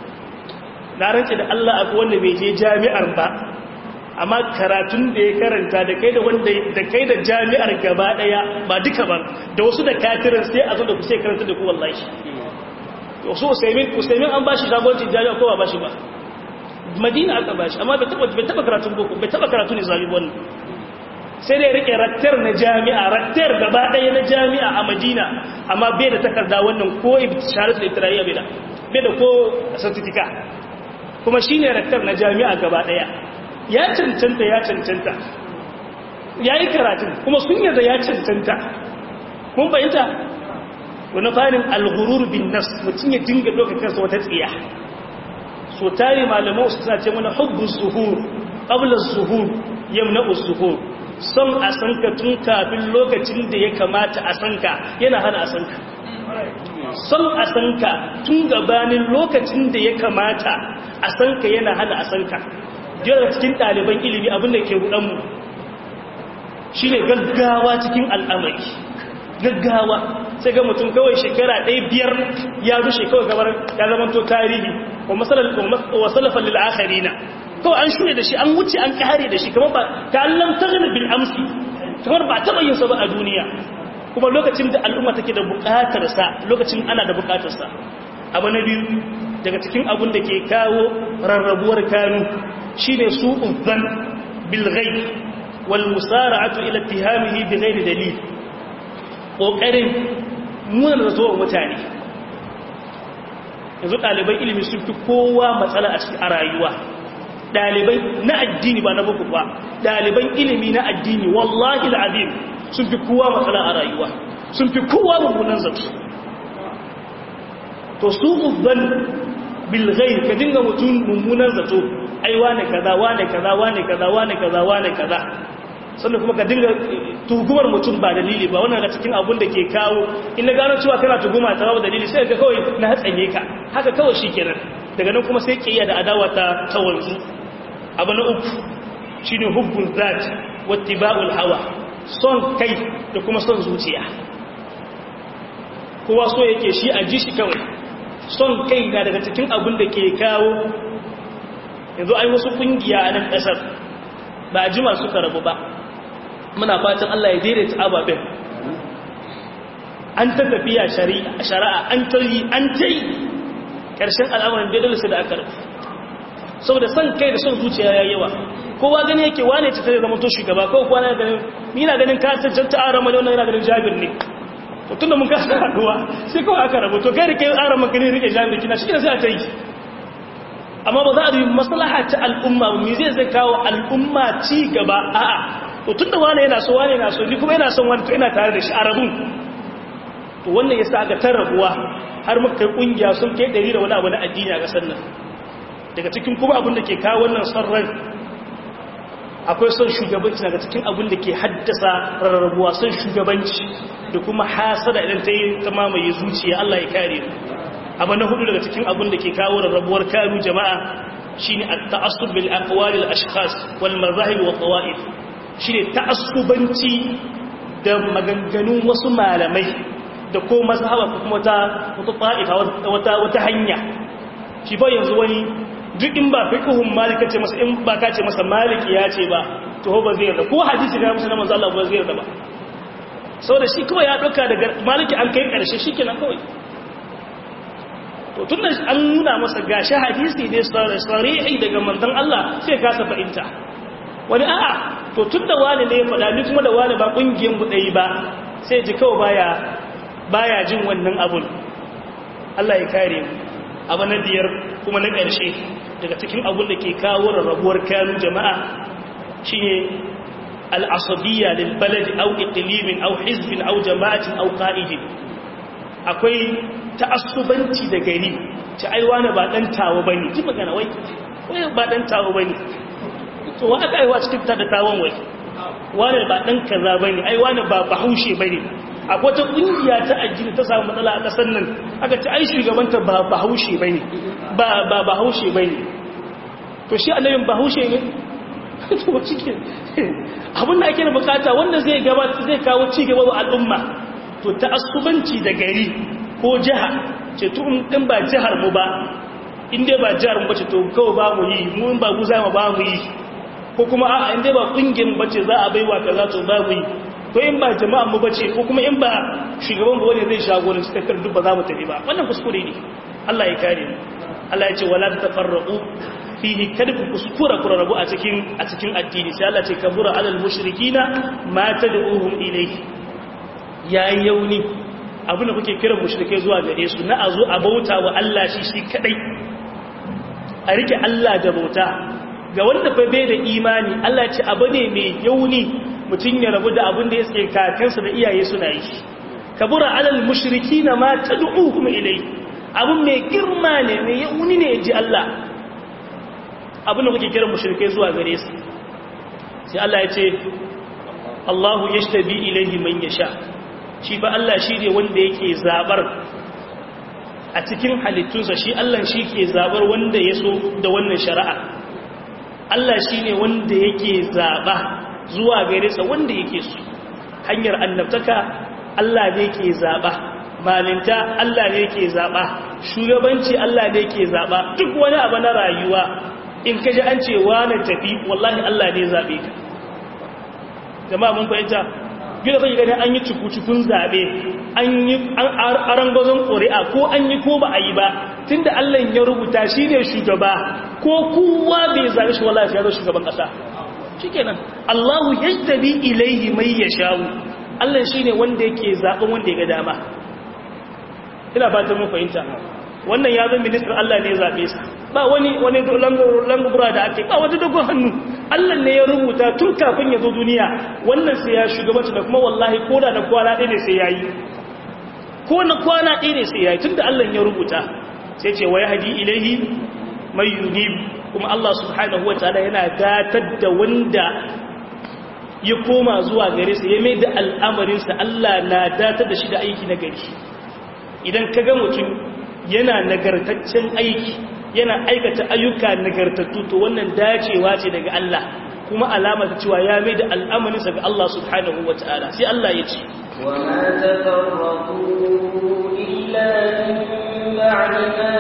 na rance da Allah akwai wanda bai je jami'ar ba amma karatun da ya karanta da kai da wanda da kai da jami'ar gaba daya ba duka ba da wasu da kafirin sai a zo da ku sai karanta da ku wallahi wasu usaimin usaimin an bashi jagorancin jami'a ko ba bashi ba madina aka bashi amma bai taba bai taba karatun boko bai taba karatu ne zabi wannan sai dai rike raktar na jami'a raktar gaba daya na jami'a a madina amma bai da takarda wannan ko shahadatul itiraiya bai da bai da ko certificate kuma shine raktar na jami'a gaba daya ya cancanta ya cancanta ya yi karatun kuma sun yadda ya cancanta mun bayanta wani farin alghurur bin nas mutum ya dinga doka kansa wata tsiya so tare malamai su suna ce mana hubbu zuhur qabla zuhur yamna zuhur son a sanka tun kafin lokacin da ya kamata a sanka yana hana a sanka son a sanka tun gabanin lokacin da ya kamata a sanka yana hana a sanka jira cikin ɗaliban ilimi abinda ke mu shi ne gaggawa cikin al'amari gaggawa sai ga mutum kawai shekara ɗaya biyar ya rushe kawai gabar ya zama to tarihi wa salafan lil'akari na kawai an shure da shi an wuce an kare da shi kamar ba ta allam ta bil amsi kamar ba taɓa yin sa ba a duniya kuma lokacin da al'umma take da buƙatarsa lokacin ana da buƙatarsa abu na biyu daga cikin abin da ke kawo rarrabuwar kanu shi ne su uzan bilgai wal musara'atu ila tihamihi bi ghairi dalil kokarin muna da zuwa mutane yanzu ɗaliban ilimi sun fi kowa matsala a cikin rayuwa ɗalibai na addini ba na buku ba ɗaliban ilimi na addini wallahi al'azim sun fi kowa matsala a rayuwa sun fi kowa mummunan zato to su uzan bilgai ka dinga mutum mummunan zato ai wane kaza wane kaza wane kaza wane kaza wane kaza sannan kuma ka dinga tugumar mutum ba dalili ba wannan daga cikin abun da ke kawo in na gano cewa kana tuguma ta babu dalili sai ka kawai na hatsanye ka haka kawai shikenan daga nan kuma sai kiyaya da adawa ta tawanzu abu na uku shine hubbul zat wattiba'ul hawa son kai da kuma son zuciya kowa so yake shi a ji shi kawai son kai na daga cikin abin da ke kawo yanzu ai wasu kungiya a nan ƙasar ba a jima suka rabu ba muna fatan Allah ya daidaita ababen an ta tafiya shari'a an ta yi an ta yi ƙarshen al'amuran daidaitarsa da aka rufe saboda son kai da son zuciya ya yawa kowa gani yake wane ce ta zama to shugaba ko kowa na ganin ni na ganin ka cancanta a ramani wannan yana ganin jabir ne to tunda mun kasa haduwa sai kawai aka rabu to kai da kai ara maka ne rike jabir kina shi ne sai a ta yi amma ba za a yi maslaha ta al'umma ba me zai zai kawo al'umma ci gaba a'a to tunda wane yana so wane yana so ni kuma yana son wani to ina tare da shi a rabun to wannan yasa aka tarrabuwa har muka kai kungiya sun kai 100 da wani abu na addini a kasar nan daga cikin kuma abin da ke kawo wannan son rai akwai son shugabanci daga cikin abin da ke haddasa rarrabuwa son shugabanci da kuma hasada idan ta yi ta mamaye zuciya Allah ya kare abu na hudu daga cikin abin da ke kawo rarrabuwar karu jama'a shine at-ta'assub bil aqwal al ashkhas wal mazahib wa qawaid shine ta'assubanci da maganganun wasu malamai da ko mazhaba ko kuma wata wata ta'ifa wata wata hanya shi ba yanzu wani duk in ba fiqhun malika ce masa in ba ka ce masa maliki ya ce ba to ba zai yarda ko hadisi ga musu na manzo Allah ba zai yarda ba saboda shi kuma ya dauka daga maliki an kai karshe shikenan kawai to tunda an nuna masa gashi hadisi ne sarihi daga manzon Allah sai ka sa fahimta wani a'a to tunda wani ne ya faɗa ni kuma da wani ba kungiyan mu dai ba sai ji kawai baya baya jin wannan abun Allah ya kare mu abu na biyar kuma na ƙarshe daga cikin abun da ke kawo rarrabuwar kanu jama'a shi ne al'asabiyya lilbaladi au ikilimin au hizbin au jama'atin au ƙa'idin akwai ta'assubanci da gari ci aiwa na ba ɗan tawo ba ne ji magana wai wai ba ɗan tawo ba ne to wa aka aiwa cikin ta da tawon wai wane ba ɗan kaza ba ne aiwa na ba bahaushe ba ne akwai wata kungiya ta addini ta samu matsala a ƙasar nan aka ci ai shugabanta ba bahaushe bane ba ba bahaushe bane to shi annabin bahaushe ne to cikin abin da ake bukata wanda zai gaba zai kawo ci gaba wa al'umma to ta'assubanci da gari ko jiha ce to in ba jihar mu ba in dai ba jihar mu bace to kawai ba mu yi mu ba mu za mu ba mu yi ko kuma a'a in dai ba kungiyar mu bace za a baiwa kaza to ba mu yi ko in ba jama'an mu bace ko kuma in ba shugaban mu wani zai shagoranci tafiyar duk ba za mu tafi ba wannan kuskure ne Allah ya kare mu Allah ya ce wala tafarraqu fihi kada ku kuskura ku rabu a cikin a cikin addini sai Allah ce kabura alal mushrikina ma tad'uhum ilayhi yayi yauni abin da kuke kiran mushrikai zuwa gare su na azu a bauta wa Allah shi shi kadai a rike Allah da bauta ga wanda fa bai da imani Allah ce abu ne mai yauni mutum ya rabu da abin da ya tsaye kakansa da iyaye suna yi kabura alal mushriki na ma ta kuma ilai abin mai girma ne mai yauni ne ji Allah abin da kuke kiran mushrikai zuwa gare su sai Allah ya ce Allahu yashtabi ilaihi man yasha shi ba Allah shi ne wanda yake zabar a cikin halittunsa shi Allah shi ke zabar wanda ya so da wannan shari'a Allah shi ne wanda yake zaba zuwa gare sa wanda yake so hanyar annabtaka Allah ne ke zaba malinta Allah ne ke zaba shugabanci Allah ne ke zaba duk wani abu na rayuwa in ka ji an ce wani tafi wallahi Allah ne zabe ka jama'a mun fahimta gina zai gani an yi cikukun zabe an yi an gazon ƙuri'a ko an yi ko ba a yi ba tunda Allah ya rubuta shi ne shugaba ko kowa bai zaɓi shi wallahi ya zo shugaban ƙasa shikenan Allahu yajtabi ilayhi may yasha'u Allah shine wanda yake zaben wanda ya ga dama ina fatan mun fahimta wannan ya zama ministan Allah ne ya zabe sa ba wani wani langubura da ake ba wata dogon hannu Allah ne ya rubuta tun kafin ya zo duniya wannan sai ya shugabanci da kuma wallahi ko da na kwana ɗaya ne sai yayi ko na kwana ɗaya ne sai yayi tunda Allah ya rubuta sai ce wa yahdi ilayhi may yunib kuma Allah subhanahu wa ta'ala yana datar da wanda ya koma zuwa gare sa ya mai da al'amarinsa Allah na datar da shi da aiki na gari idan ka ga mutum yana nagartaccen aiki yana aikata ayyuka nagartattu to wannan dacewa ce daga Allah kuma alama ta cewa ya mai da al'amarinsa ga Allah subhanahu wa ta'ala sai Allah ya ce وما تفرقوا إلا من بعد ما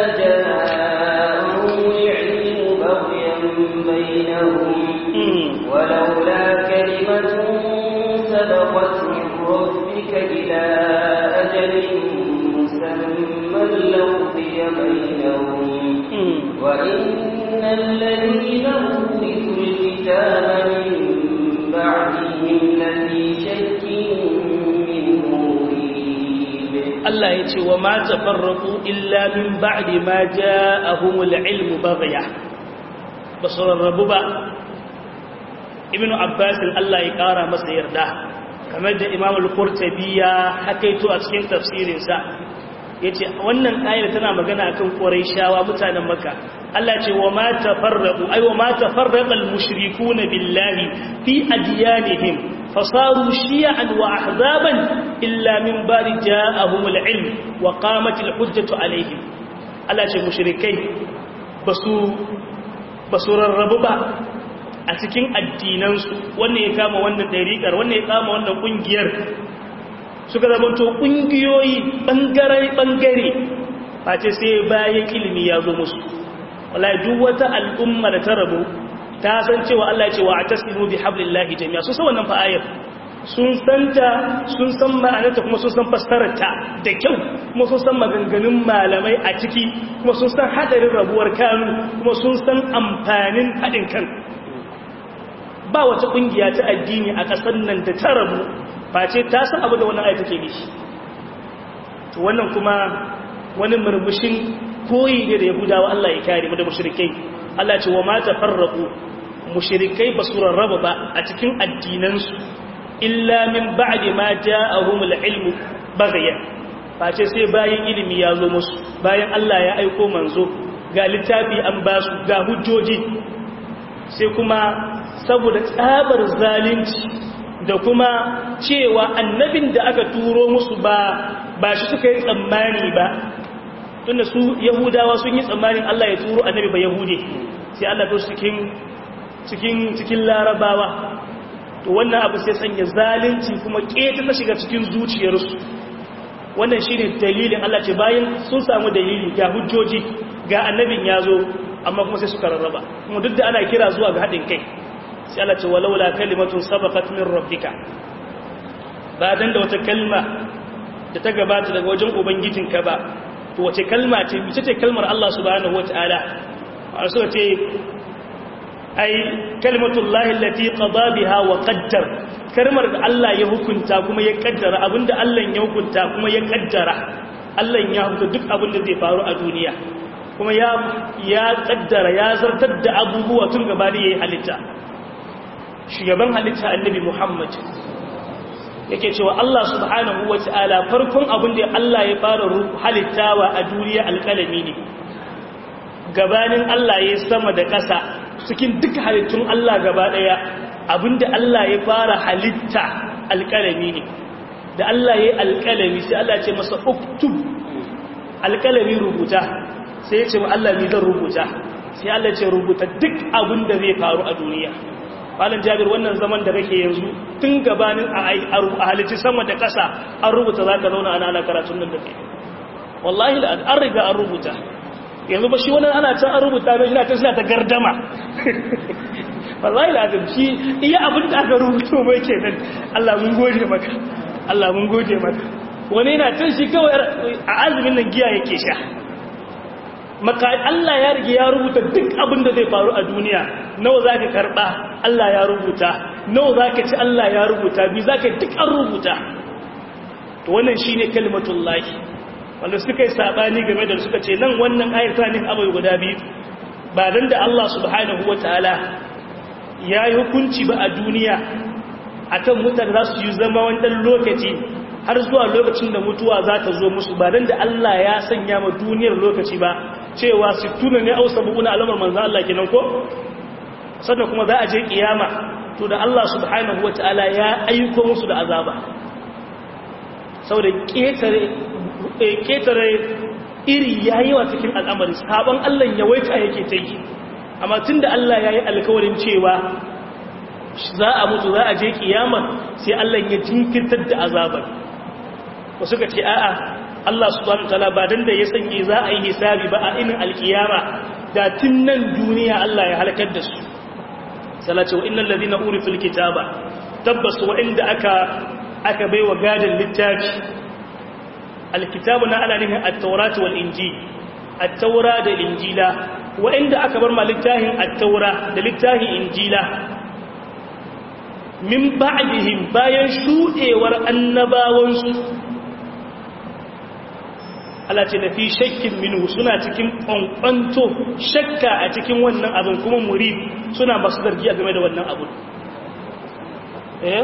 جاءهم العلم بغيا بينهم ولولا كلمة سبقت من ربك إلى أجل مسمى لقضي بينهم وإن الذين أورثوا الكتاب من بعدهم لفي شك منه مريب Allah ya ce wa ma tafarraqu illa min ba'di ma ja'ahumul ilmu baghya basararrabu ba ibnu abbas Allah ya kara masa yarda kamar da imam al-qurtubi ya hakaito a cikin tafsirin sa yace wannan ayar tana magana akan quraishawa mutanen makka Allah ce wa ma tafarraqu ay wa ma tafarraqa al-mushrikuuna billahi fi adyanihim fasaru shi'an wa ahzaban illa min bari ja'ahum al-ilm wa qamat al-hujjatu alaihim Allah ce mushrikai basu basu rarrabu ba a cikin addinansu wannan ya kama wannan dariƙar wannan ya kama wannan kungiyar suka zamanto kungiyoyi bangare bangare face sai bayan ilimi ya zo musu wallahi duk wata al'umma da ta rabu ta san cewa Allah ya ce wa atasimu bi hablillahi jami'a sun san wannan fa ayar sun santa sun san ma'anarta kuma sun san fassararta da kyau kuma sun san maganganun malamai a ciki kuma sun san hadarin rabuwar kanu kuma sun san amfanin haɗin kan ba wata ƙungiya ta addini a ƙasar nan da ta rabu face ta san abu da wannan ayar take nishi to wannan kuma wani murmushin koyi ne da yahudawa Allah ya kare mu da mushrikai Allah ce wa ma tafarraqu mushrikai basu rarraba ba a cikin addinansu illa min ba'di ma ja'ahumul ilmu baghyan face sai bayan ilimi ya zo musu bayan Allah ya aiko manzo ga littafi an ba su ga hujjoji sai kuma saboda tsabar zalunci da kuma cewa annabin da aka turo musu ba ba shi suka yi tsammani ba tunda su yahudawa sun yi tsammanin Allah ya turo annabi ba yahude sai Allah ya cikin cikin cikin larabawa to wannan abu sai sanya zalunci kuma keta ta shiga cikin zuciyarsu wannan shine dalilin Allah ce bayan sun samu dalili ga hujjoji ga annabin ya zo amma kuma sai suka rarraba kuma duk da ana kira zuwa ga haɗin kai sai Allah ce walaula kalimatun sabaqat min rabbika ba dan da wata kalma da ta gabata daga wajen ubangijinka ba to wace kalma ce ita ce kalmar Allah subhanahu wataala a suka ce ai kalmatullahi allati qada biha wa qaddar kalmar da Allah ya hukunta kuma ya kaddara abinda Allah ya hukunta kuma ya kaddara Allah ya hukunta duk abinda zai faru a duniya kuma ya ya kaddara ya zartar da abubuwa tun gaba da yayi halitta shugaban halitta annabi Muhammad yake cewa Allah subhanahu wataala farkon abin da Allah ya fara halittawa a duniya alƙalami ne gabanin Allah ya sama da ƙasa cikin duka halittun Allah gaba ɗaya abinda Allah ya fara halitta alƙalami ne da Allah ya yi alƙalami sai Allah ce masa uktub alƙalami rubuta sai ya ce wa Allah ni zan rubuta sai Allah ce rubuta duk abinda zai faru a duniya Malam Jabir wannan zaman da kake yanzu tun gabanin a halitti sama da ƙasa an rubuta za ka zauna ana ana karatun nan da ke wallahi an riga an rubuta yanzu ba shi wani ana can an rubuta mai shina ta suna ta gardama wallahi lazim shi iya abin da aka rubuto mai kenan Allah mun gode maka Allah mun gode maka wani yana can shi kawai a azumin nan giya yake sha maka Allah ya rige ya rubuta duk abin da zai faru a duniya nawa za ka karɓa Allah ya rubuta nawa za ka ci Allah ya rubuta bi za ka duk an rubuta to wannan shi ne kalimatullahi wanda suka yi saɓani game da suka ce nan wannan ayar ta nin abai guda biyu ba don da Allah subhanahu wa ta'ala ya yi hukunci ba a duniya a kan mutane za su yi zama wani ɗan lokaci har zuwa lokacin da mutuwa za ta zo musu ba don da Allah ya sanya ma duniyar lokaci ba cewa su tuna ne au sabuna alamar manzan Allah kenan ko sannan kuma za a je kiyama to da Allah subhanahu wa ta'ala ya aiko musu da azaba saboda ƙetare iri ya yi wa cikin al'amari sabon Allah ya waita yake ta yi amma tun da Allah ya yi alkawarin cewa za a mutu za a je kiyama sai Allah ya jinkirtar da azabar wasu ka ce a'a Allah subhanahu ta'ala ba dan da ya sanye za a yi hisabi ba a inin alkiyama da tun nan duniya Allah ya halakar da su salace wa innal ladina urifil kitaba tabbas wa inda aka aka baiwa gadin littafi alkitabu na ana nufin at-taurat wal injil at-taura da injila wa'inda aka bar ma littafin at-taura da littafin injila min ba'dihim bayan shudewar annabawansu Allah ce na fi shakkin minhu suna cikin ƙwanƙwanto shakka a cikin wannan abin kuma muri suna masu zargi a game da wannan abin eh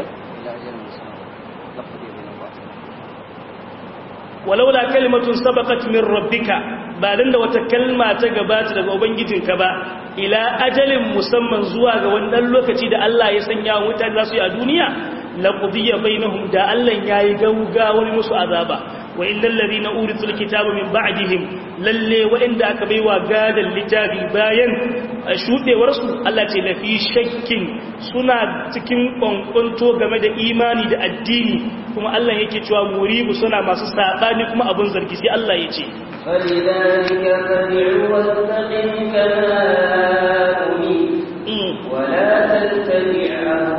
walaula kalimatun sabaqat min rabbika ba dan da wata kalma ta gabata daga ubangijinka ba ila ajalin musamman zuwa ga wannan lokaci da Allah ya sanya wa mutane za su yi a duniya laqudiya bainahum da Allah yayi gauga wani musu azaba wa illal ladina urisul kitaba min ba'dihim lalle wa'inda aka baiwa gadan littafi bayan shudewar su Allah ce lafi shakkin suna cikin kwankwanto game da imani da addini kuma Allah yake cewa muribu suna masu sabani kuma abun zargi sai Allah ya ce فلذلك فادع واستقم كما أمرت ولا تتبع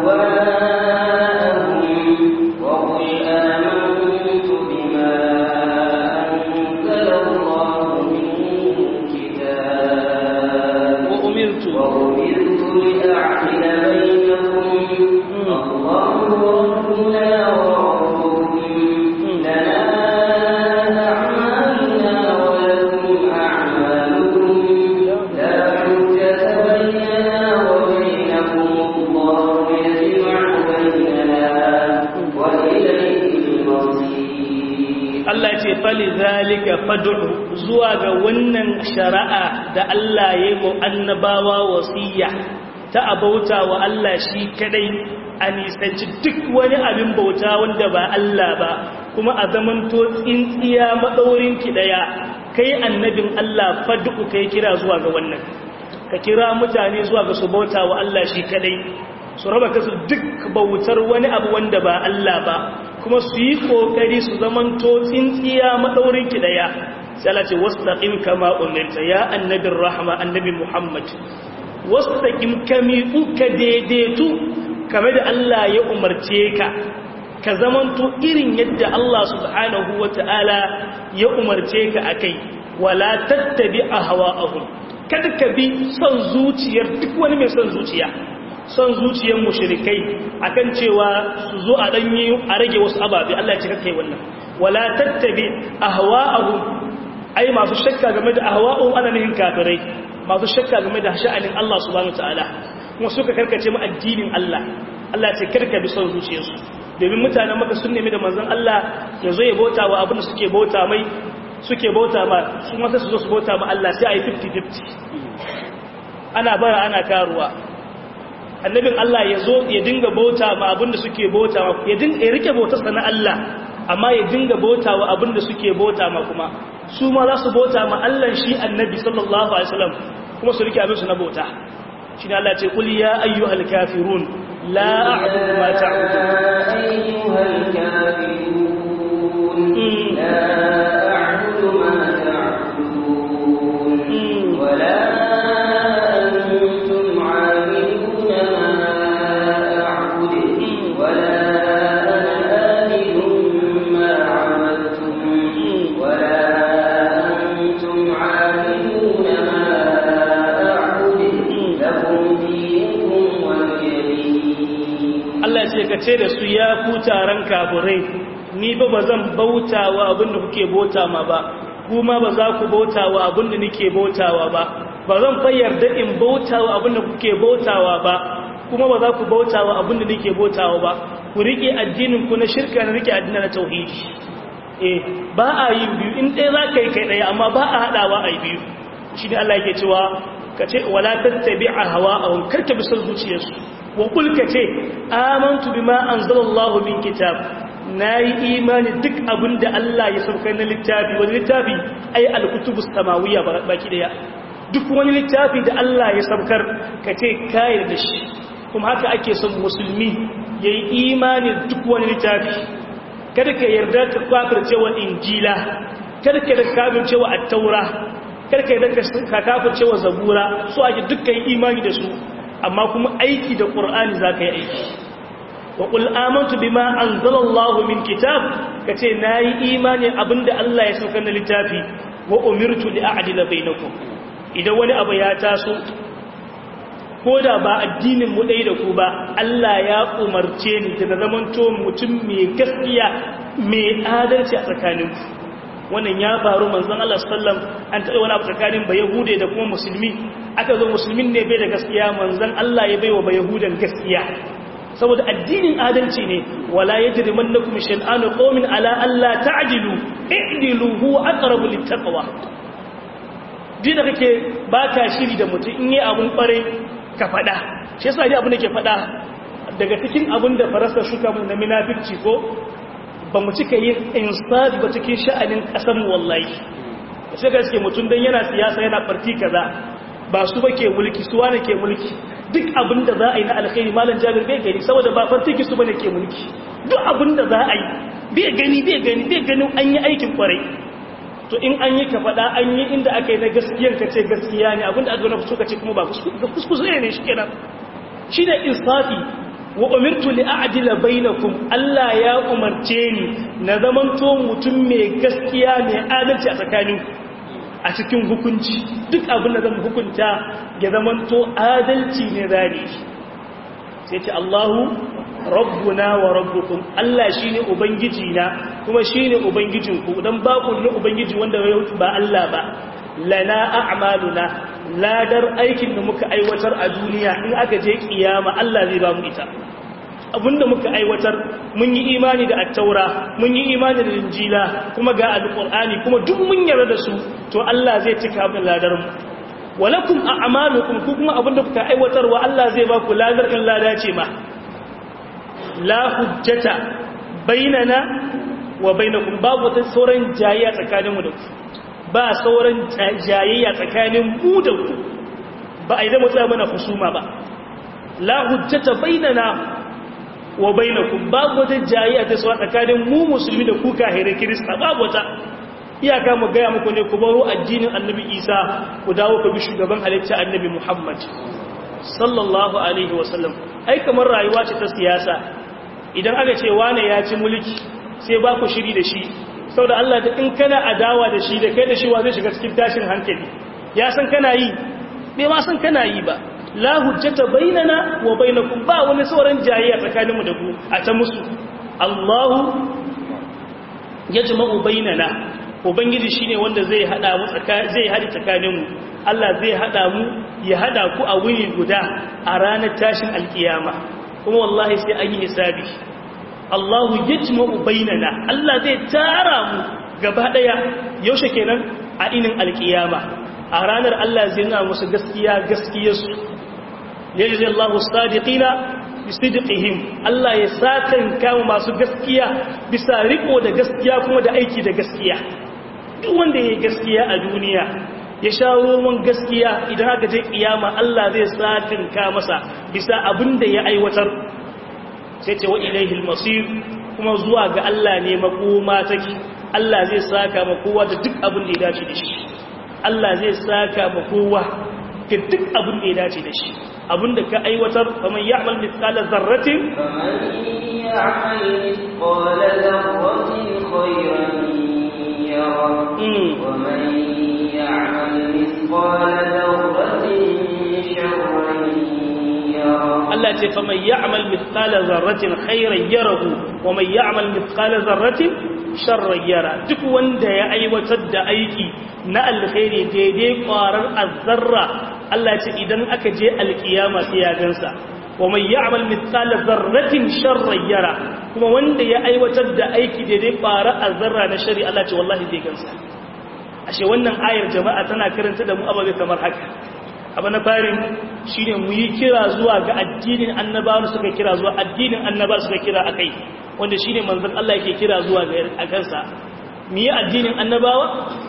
أهواءهم وقل آمنت بما أنزل الله من كتاب وأمرت وأمرت لأعدل بينكم الله ربنا وربكم لنا أعمالنا ولكم أعمالكم لا حجة بيننا وبينكم الله يجمع بيننا وإليه المصير Allah ce fali zalika fad'u zuwa ga wannan shari'a da Allah ya yi annabawa wasiya ta abauta wa Allah shi kadai a nisanci duk wani abin bauta wanda ba Allah ba kuma a zamanto tsintsiya madaurin ki daya kai annabin Allah fad'u kai kira zuwa ga wannan ka kira mutane zuwa ga su bauta wa Allah shi kadai su raba kasu duk bautar wani abu wanda ba Allah ba kuma su yi kokari su zamanto tsintsiya madaurin ki daya sai Allah ce wastaqim kama umirta ya annabin rahma annabi Muhammad wastaqim kami uka daidaitu kamar da Allah ya umarce ka ka zamanto irin yadda Allah subhanahu wataala ya umarce ka akai wala tattabi ahwa'ahum kada ka bi son zuciyar duk wani mai son zuciya son zuciyar mushrikai akan cewa su zo a danyi a rage wasu ababe Allah ya ce kai wannan wala tattabi ahwa'ahum ai masu shakka game da ahwa'u ana nihin kafirai masu shakka game da sha'anin Allah subhanahu wataala kuma suka karkace mu addinin Allah Allah ce karka bi son zuciyarsu domin mutanen maka sun nemi da manzon Allah ya zo ya bauta wa abin da suke bauta mai suke bauta ma su ma sai su zo su bauta ma Allah sai ayi 50-50 ana bara ana karuwa annabin Allah ya zo ya dinga bauta ma abin da suke bauta ma ya dinga ya rike bautarsa na Allah amma ya dinga bauta wa abin da suke bauta ma kuma su ma za su bauta ma Allah shi annabi sallallahu alaihi wasallam kuma su rike abin su na bauta shi ne Allah ce qul ya ayyuhal kafirun la a'budu ma ta'budun أيها الكافرون لا أعبد ما تعبدون ولا أنتم عابدون ما أعبد ولا أنا آمن ما عبدتم ولا أنتم عابدون ما أعبد لكم دينكم ولي دين Allah ce ka ce da su ya ku taron kafirai ni ba ba zan bauta wa abin da kuke bauta ma ba kuma ba za ku bauta wa abin da nake bautawa ba ba zan fa yarda in bauta wa abin da kuke bautawa ba kuma ba za ku bauta wa abin da nake bautawa ba ku rike addinin ku na shirka na rike addinin na tauhidi eh ba a yi biyu in ɗaya za ka yi kai ɗaya amma ba a haɗawa a yi biyu shi ne Allah yake cewa ka ce wala tattabi'a hawa'ahum karka bi son zuciyarsu wa kul ka ce amantu bima anzalallahu min kitab nayi imani duk abinda Allah ya saukar na littafi wani littafi ai al-kutubus samawiyya baki daya duk wani littafi da Allah ya saukar ka ce kai da shi kuma haka ake son musulmi yayi imani duk wani littafi kada ka yarda ka kafirce wa injila kada ka kafirce wa at-taura kada ka yarda ka kafirce wa zabura so ake dukkan imani da su amma kuma aiki da ƙur'ani za ka yi aiki wa ƙul amantu bima anzalallahu min kitab ka ce na yi imani abinda Allah ya saukar na littafi wa umirtu li a'dila bainakum idan wani abu ya taso ko da ba addinin mu ɗaya da ku ba Allah ya umarce ni da zamanto mutum mai gaskiya mai adalci a tsakaninku wannan ya faru manzon Allah sallam an taɓa wani abu tsakanin ba yahude da kuma musulmi aka zo musulmin ne bai da gaskiya manzon Allah ya baiwa ba yahudan gaskiya saboda addinin adalci ne wala yajrimannakum shan'anu qaumin ala alla ta'dilu i'dilu huwa aqrabu littaqwa din da kake baka shiri da mutum in yi abun kware ka fada shi yasa dai abin da ke fada daga cikin abin da farasa shuka mu na munafici ko ba mu cika yin insaf ba cikin sha'anin kasar mu wallahi sai ga suke mutum dan yana siyasa yana farti kaza ba su ba ke mulki su wane ke mulki duk abin da za a yi na alkhairi malam jabir bai gani saboda ba fartiki su bane ke mulki duk abin da za a yi bai gani bai gani bai gani an yi aikin kwarai to in an yi ka faɗa an yi inda aka yi na gaskiyan ka ce gaskiya ne abin da aka gana ka ce kuma ba kuskure ne shi kenan shi da insafi wa umirtu li a'dila bainakum Allah ya umarce ni na zamanto mutum mai gaskiya mai adalci a tsakaninku a cikin hukunci duk abin da zan hukunta ya zamanto adalci ne zane sai ce Allahu rabbuna wa rabbukum Allah shine ubangiji na kuma shine ubangijinku dan ba ku ne ubangiji wanda ba Allah ba lana a'maluna ladar aikin da muka aiwatar a duniya in aka je kiyama Allah zai ba mu ita abinda muka aiwatar mun yi imani da attaura mun yi imani da injila kuma ga alqur'ani kuma duk mun yarda da su to Allah zai cika mu ladar mu walakum a'malukum ku kuma abinda kuka aiwatar wa Allah zai ba ku ladar in lada ce ma la hujjata bainana wa bainakum babu wata sauran jayayya tsakanin mu da ku ba sauran jayayya tsakanin mu da ku ba a yi zama tsaya mana husuma ba la hujjata bainana wa bainakum babu wata jayayya ta sawa tsakanin mu musulmi da ku kahirai kirista babu wata iyaka mu gaya muku ne ku baro addinin annabi isa ku dawo ku bi shugaban halitta annabi muhammad sallallahu alaihi wasallam ai kamar rayuwa ce ta siyasa idan aka ce wane ya ci mulki sai ba ku shiri da shi saboda Allah da in kana adawa da shi da kai da shi wa zai shiga cikin tashin hankali ya san kana yi bai ma san kana yi ba la hujjata bainana wa bainakum ba wani sauran jayayya tsakaninmu da ku a ta musu Allahu yajma'u bainana ubangiji shine wanda zai hada mu zai hada tsakaninmu Allah zai hada mu ya hada ku a wuri guda a ranar tashin alkiyama kuma wallahi sai an yi hisabi Allahu yajma'u bainana Allah zai tara mu gaba daya yaushe kenan a inin alkiyama a ranar Allah zai nuna musu gaskiya gaskiyarsu yajzi Allahu sadiqina bisidqihim Allah ya sakan kawo masu gaskiya bisa riko da gaskiya kuma da aiki da gaskiya duk wanda yayi gaskiya a duniya ya sha roman gaskiya idan aka je kiyama Allah zai sakan ka masa bisa abinda ya aiwatar sai ce wa ilaihil masir kuma zuwa ga Allah ne makoma take Allah zai saka ma kowa da duk abin da ya dace da shi Allah zai saka ma kowa ga duk abin da ya dace da shi abin da ka aiwatar kamar ya'mal mithqala zarratin فمن يعمل مثقال ذرة خيرا يره ومن يعمل مثقال ذرة شرا يره Allah ce fa mai ya'mal mithqala zarratin khairan yarahu wa mai ya'mal mithqala zarratin sharran yara duk wanda ya aiwatar da aiki na alkhairi daidai kwarar azzarra Allah ce idan aka je alkiyama sai ya gansa wa mai ya'mal mithqala zarratin sharran yara kuma wanda ya aiwatar da aiki daidai kwarar azzarra na shari Allah ce wallahi zai gansa ashe wannan ayar jama'a tana karanta da mu ababe kamar haka abu na farin shi ne mu yi kira zuwa ga addinin annabawa suka kira zuwa addinin annaba suka kira a kai wanda shi ne manzan Allah yake kira zuwa ga a kansa mu yi addinin annabawa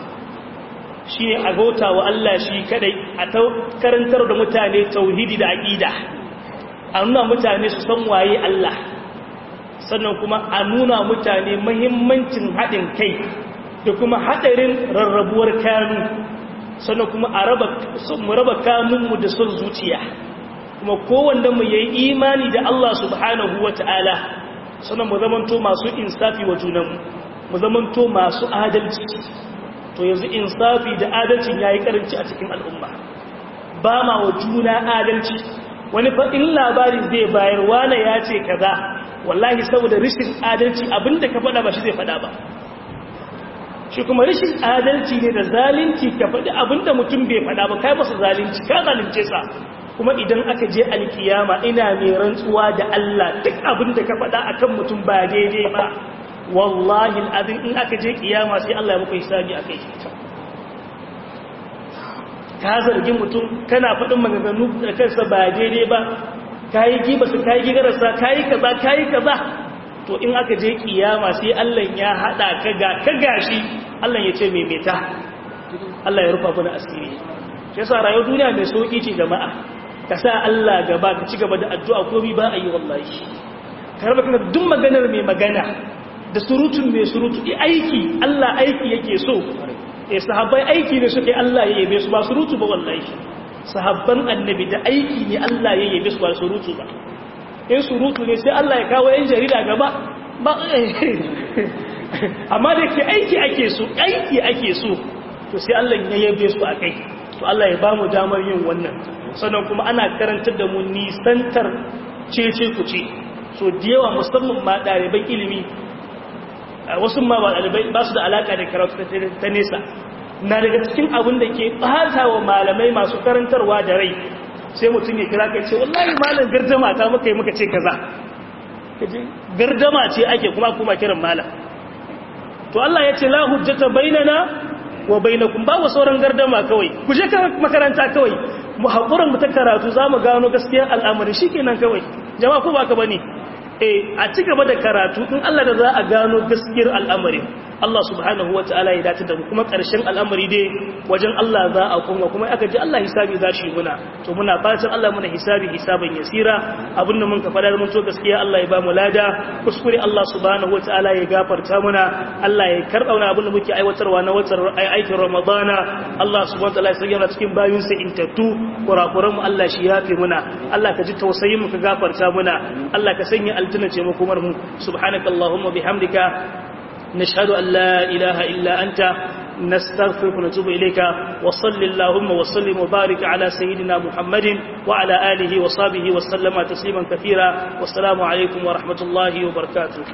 shi ne a gauta wa Allah shi kadai a karantar da mutane tauhidi da aƙida a nuna mutane su san waye Allah sannan kuma a nuna mutane mahimmancin haɗin kai da kuma haɗarin rarrabuwar kanu sannan kuma a mu raba kanunmu da son zuciya kuma kowanda mu yi imani da Allah subhanahu wa ta'ala sannan mu zamanto masu insafi wa junanmu mu zamanto masu adalci to to yanzu insafi da adalcin yayi karanci a cikin al'umma ba ma wa juna adalci wani fa in labari zai bayar wane ya ce kaza wallahi saboda rishin adalci abinda ka faɗa ba shi zai faɗa ba shi kuma rishin adalci ne da zalunci ka faɗi abinda mutum bai faɗa ba kai masa zalunci ka zalunce sa kuma idan aka je alkiyama ina mai rantsuwa da Allah duk abinda ka faɗa akan mutum ba daidai ba wallahi al'adun in aka je kiyama sai Allah ya muku hisabi akai ka zargi mutum kana faɗin maganganu da kansa ba daidai ba ka yi gibasa ka yi gigararsa ka yi kaza ka yi kaza to in aka je kiyama sai Allah ya haɗa ka ga ka gashi Allah ya ce mai meta Allah ya rufa kuna asiri shi yasa rayuwar duniya mai sauki ce jama'a ka sa Allah gaba ka ci gaba da addu'a ko bi ba a yi wallahi ka raba kana duk maganar mai magana da surutun mai surutu aiki Allah aiki yake so e sahabbai aiki ne suke Allah ya yabe su ba surutu ba wallahi sahabban annabi da aiki ne Allah ya yabe su ba surutu ba in surutu ne sai Allah ya kawo yan jarida gaba ba amma da ke aiki ake so aiki ake so to sai Allah ya yabe su a kai to Allah ya bamu damar yin wannan sannan kuma ana karantar da mu nisantar cece ku ce so da yawa musamman ma ɗaliban ilimi wasu ma ba ɗalibai ba su da alaƙa da karatu ta nesa na daga cikin abin da ke ɓata wa malamai masu karantarwa da rai sai mutum ya kira kai ce wallahi malam gardama ta muka yi muka ce kaza gardama ce ake kuma kuma kiran malam to Allah ya ce la hujjata bainana wa bainakum ba wa sauran gardama kawai ku je makaranta kawai mu haƙuran mu ta karatu za mu gano gaskiyar al'amari shikenan kawai jama'a ko ba ka bane eh a ci gaba da karatu in Allah da za a gano gaskiyar al'amari Allah subhanahu wa ta'ala ya dace da mu kuma ƙarshen al'amari dai wajen Allah za a kuma kuma aka ji Allah hisabi za shi muna to muna fatan Allah muna hisabi hisaban yasira abin da mun ka fada mun to gaskiya Allah ya ba mu lada kuskure Allah subhanahu wa ta'ala ya gafarta muna Allah ya karɓa wani abin da muke aiwatarwa na watan aikin Ramadana Allah subhanahu wa ta'ala ya sanya cikin bayun sa intattu kurakuran mu Allah shi yafe muna Allah ka ji tausayin mu ka gafarta muna Allah ka sanya aljanna ce mu kuma mu subhanakallahumma bihamdika نشهد أن لا إله إلا أنت نستغفرك ونتوب إليك وصل اللهم وسلم وبارك على سيدنا محمد وعلى آله وصحبه وسلم تسليما كثيرا والسلام عليكم ورحمة الله وبركاته